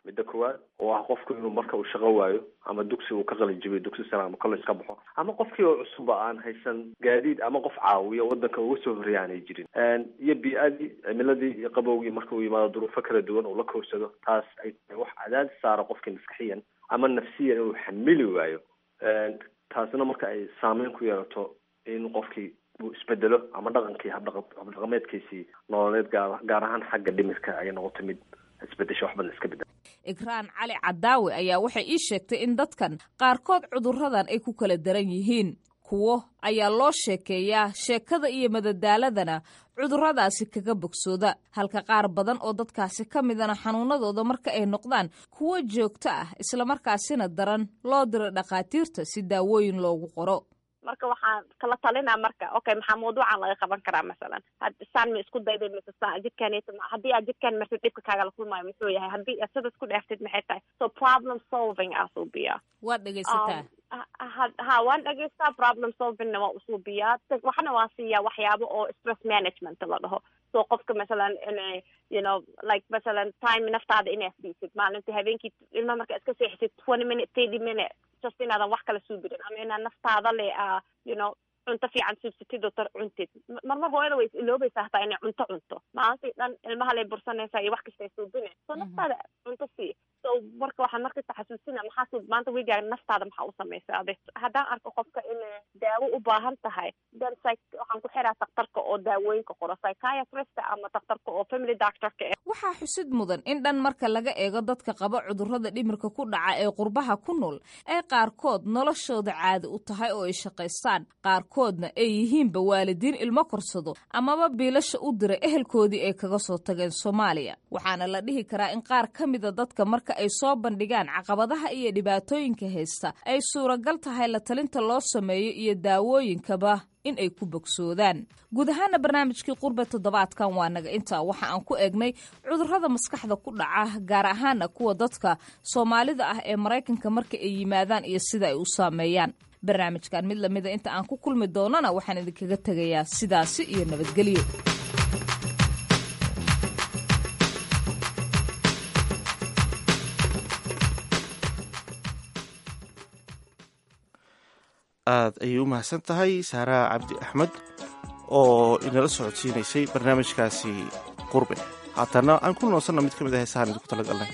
midda koowaad oo ah qofku inuu marka uu shaqo waayo ama dugsi uu ka qalin jibiyo dugsi sare ama college ka baxo ama qofkii oo cusubba aan haysan gaadiid ama qof caawiya wadanka uga soo horreeya aanay jirin iyo bii-adii cimiladii iyo qabowgii marka uu yimaado duruufo kala duwan uu la kowsado taas ay tahay wax cadaadis saara qofkii maskaxiyan ama nafsiyan inuu xamili waayo taasina marka ay saameyn ku yeelato in qofkii uu isbedelo ama dhaqankii habdhaqa habdhaqameedkiisii nololeed gaar gaar ahaan xagga dhimirka ay noqoto mid isbedesho wax badan iska bedel ikraan cali cadaawe ayaa waxay ii sheegtay in dadkan qaarkood cudurradan ay ku kala daran yihiin kuwo ayaa loo sheekeeyaa sheekada iyo madadaaladana cudurradaasi kaga bogsooda halka qaar badan oo dadkaasi ka midana xanuunadooda marka ay noqdaan kuwo joogto ah islamarkaasina daran loo diro dhakhaatiirta si daawooyin loogu qoro marka waxaan kala talinaa marka okay maxaa mawduucan laga qaban karaa masalan saan ma isku dayday mise saan jidkaaneta haddii aad jidkaan martid dhibka kaagala kulmaayo muxuu yahay haddii aad sida isku dheeftid maxay tahay so problem solving aa suubiyaa waad dhegaysataa ha waan dhegaystaa problem solvingna waa usuubiyaa waxna waan siiyaa waxyaabo oo stress management la dhaho so qofka masalan inay you know like masalan time naftaada inaad siisid maalintii habeenkii ilma marka iska seexisid twenty minute thirty minute just inaadan wax kala suubirin ama inaad naftaada le uh, you know cunto fiican suubsatid oo tar cuntid marmar hooyada way is iloobaysaa hataa inay cunto cunto maalintii dhan ilmaha lay bursanaysaa iyo wax kastay suubine so naftaada cunto sii so marka waxaan markasta xasuusina maxaa suub maanta weygaaga naftaada maxaa u samaysa ade haddaan arko qofka inay daawo u baahan tahay then psych waxaan ku xiraa daktarka oo daawooyinka qoro psychiatrista ama daktarka oo family doctorka eh waxaa xusid mudan in dhan marka laga eego dadka qaba cudurrada dhimirka ku dhaca ee qurbaha ku nool ay qaarkood noloshooda caadi u tahay oo ay shaqaystaan qaarkoodna ay yihiinba waalidiin ilmo korsado amaba biilasha u diray ehelkoodii ay kaga soo tageen soomaaliya waxaana la dhihi karaa in qaar ka mida dadka marka ay soo bandhigaan caqabadaha iyo dhibaatooyinka haysta ay suuragal tahay la talinta loo sameeyo iyo daawooyinkaba in ay ku bogsoodaan guud ahaana barnaamijkii qurbe toddobaadkan waa naga intaa waxa aan ku eegnay cudurrada maskaxda ku dhaca gaar ahaana kuwa dadka soomaalida ah ee maraykanka marka ay yimaadaan iyo sida ay u saameeyaan barnaamijkan mid lamida inta aan ku kulmi doonana waxaan idinkaga tegayaa sidaasi iyo nabadgelyo aad ayay u mahadsan tahay saaraha cabdi axmed oo inala socodsiinaysay barnaamijkaasi qurbe haatana aan ku noonsanno mid ka mid ah heesahaan idinku talagalnay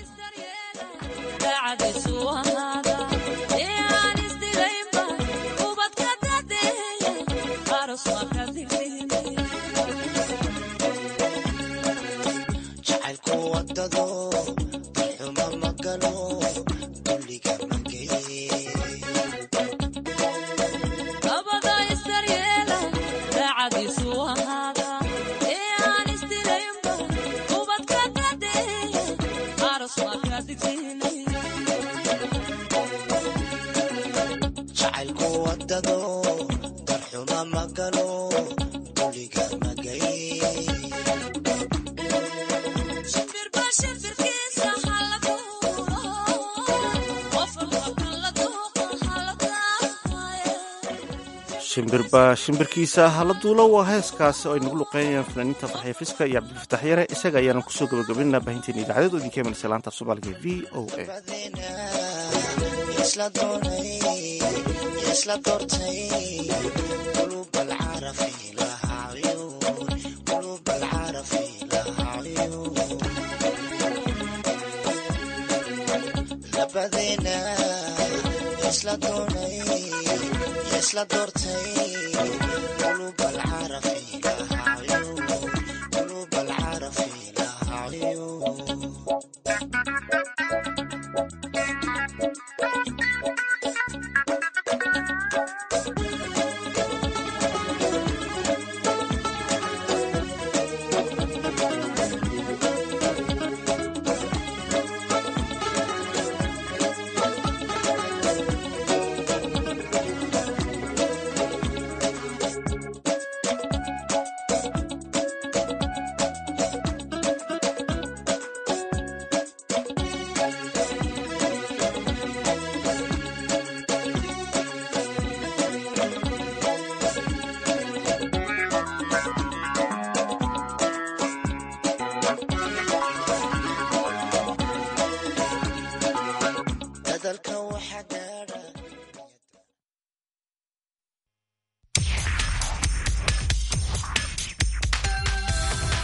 shimbirba shimbirkiisa hala duulo waa heeskaasi oo ay nagu luqeynayaan fanaaniinta farxiya fiska iyo cabdilfatax yare isaga ayaanan kusoo gabagabaynaa baahinteena idaacadeed oo idinka imanaysa laanta af soomaaliga v o a isla doortay qulub alcarafi lahaa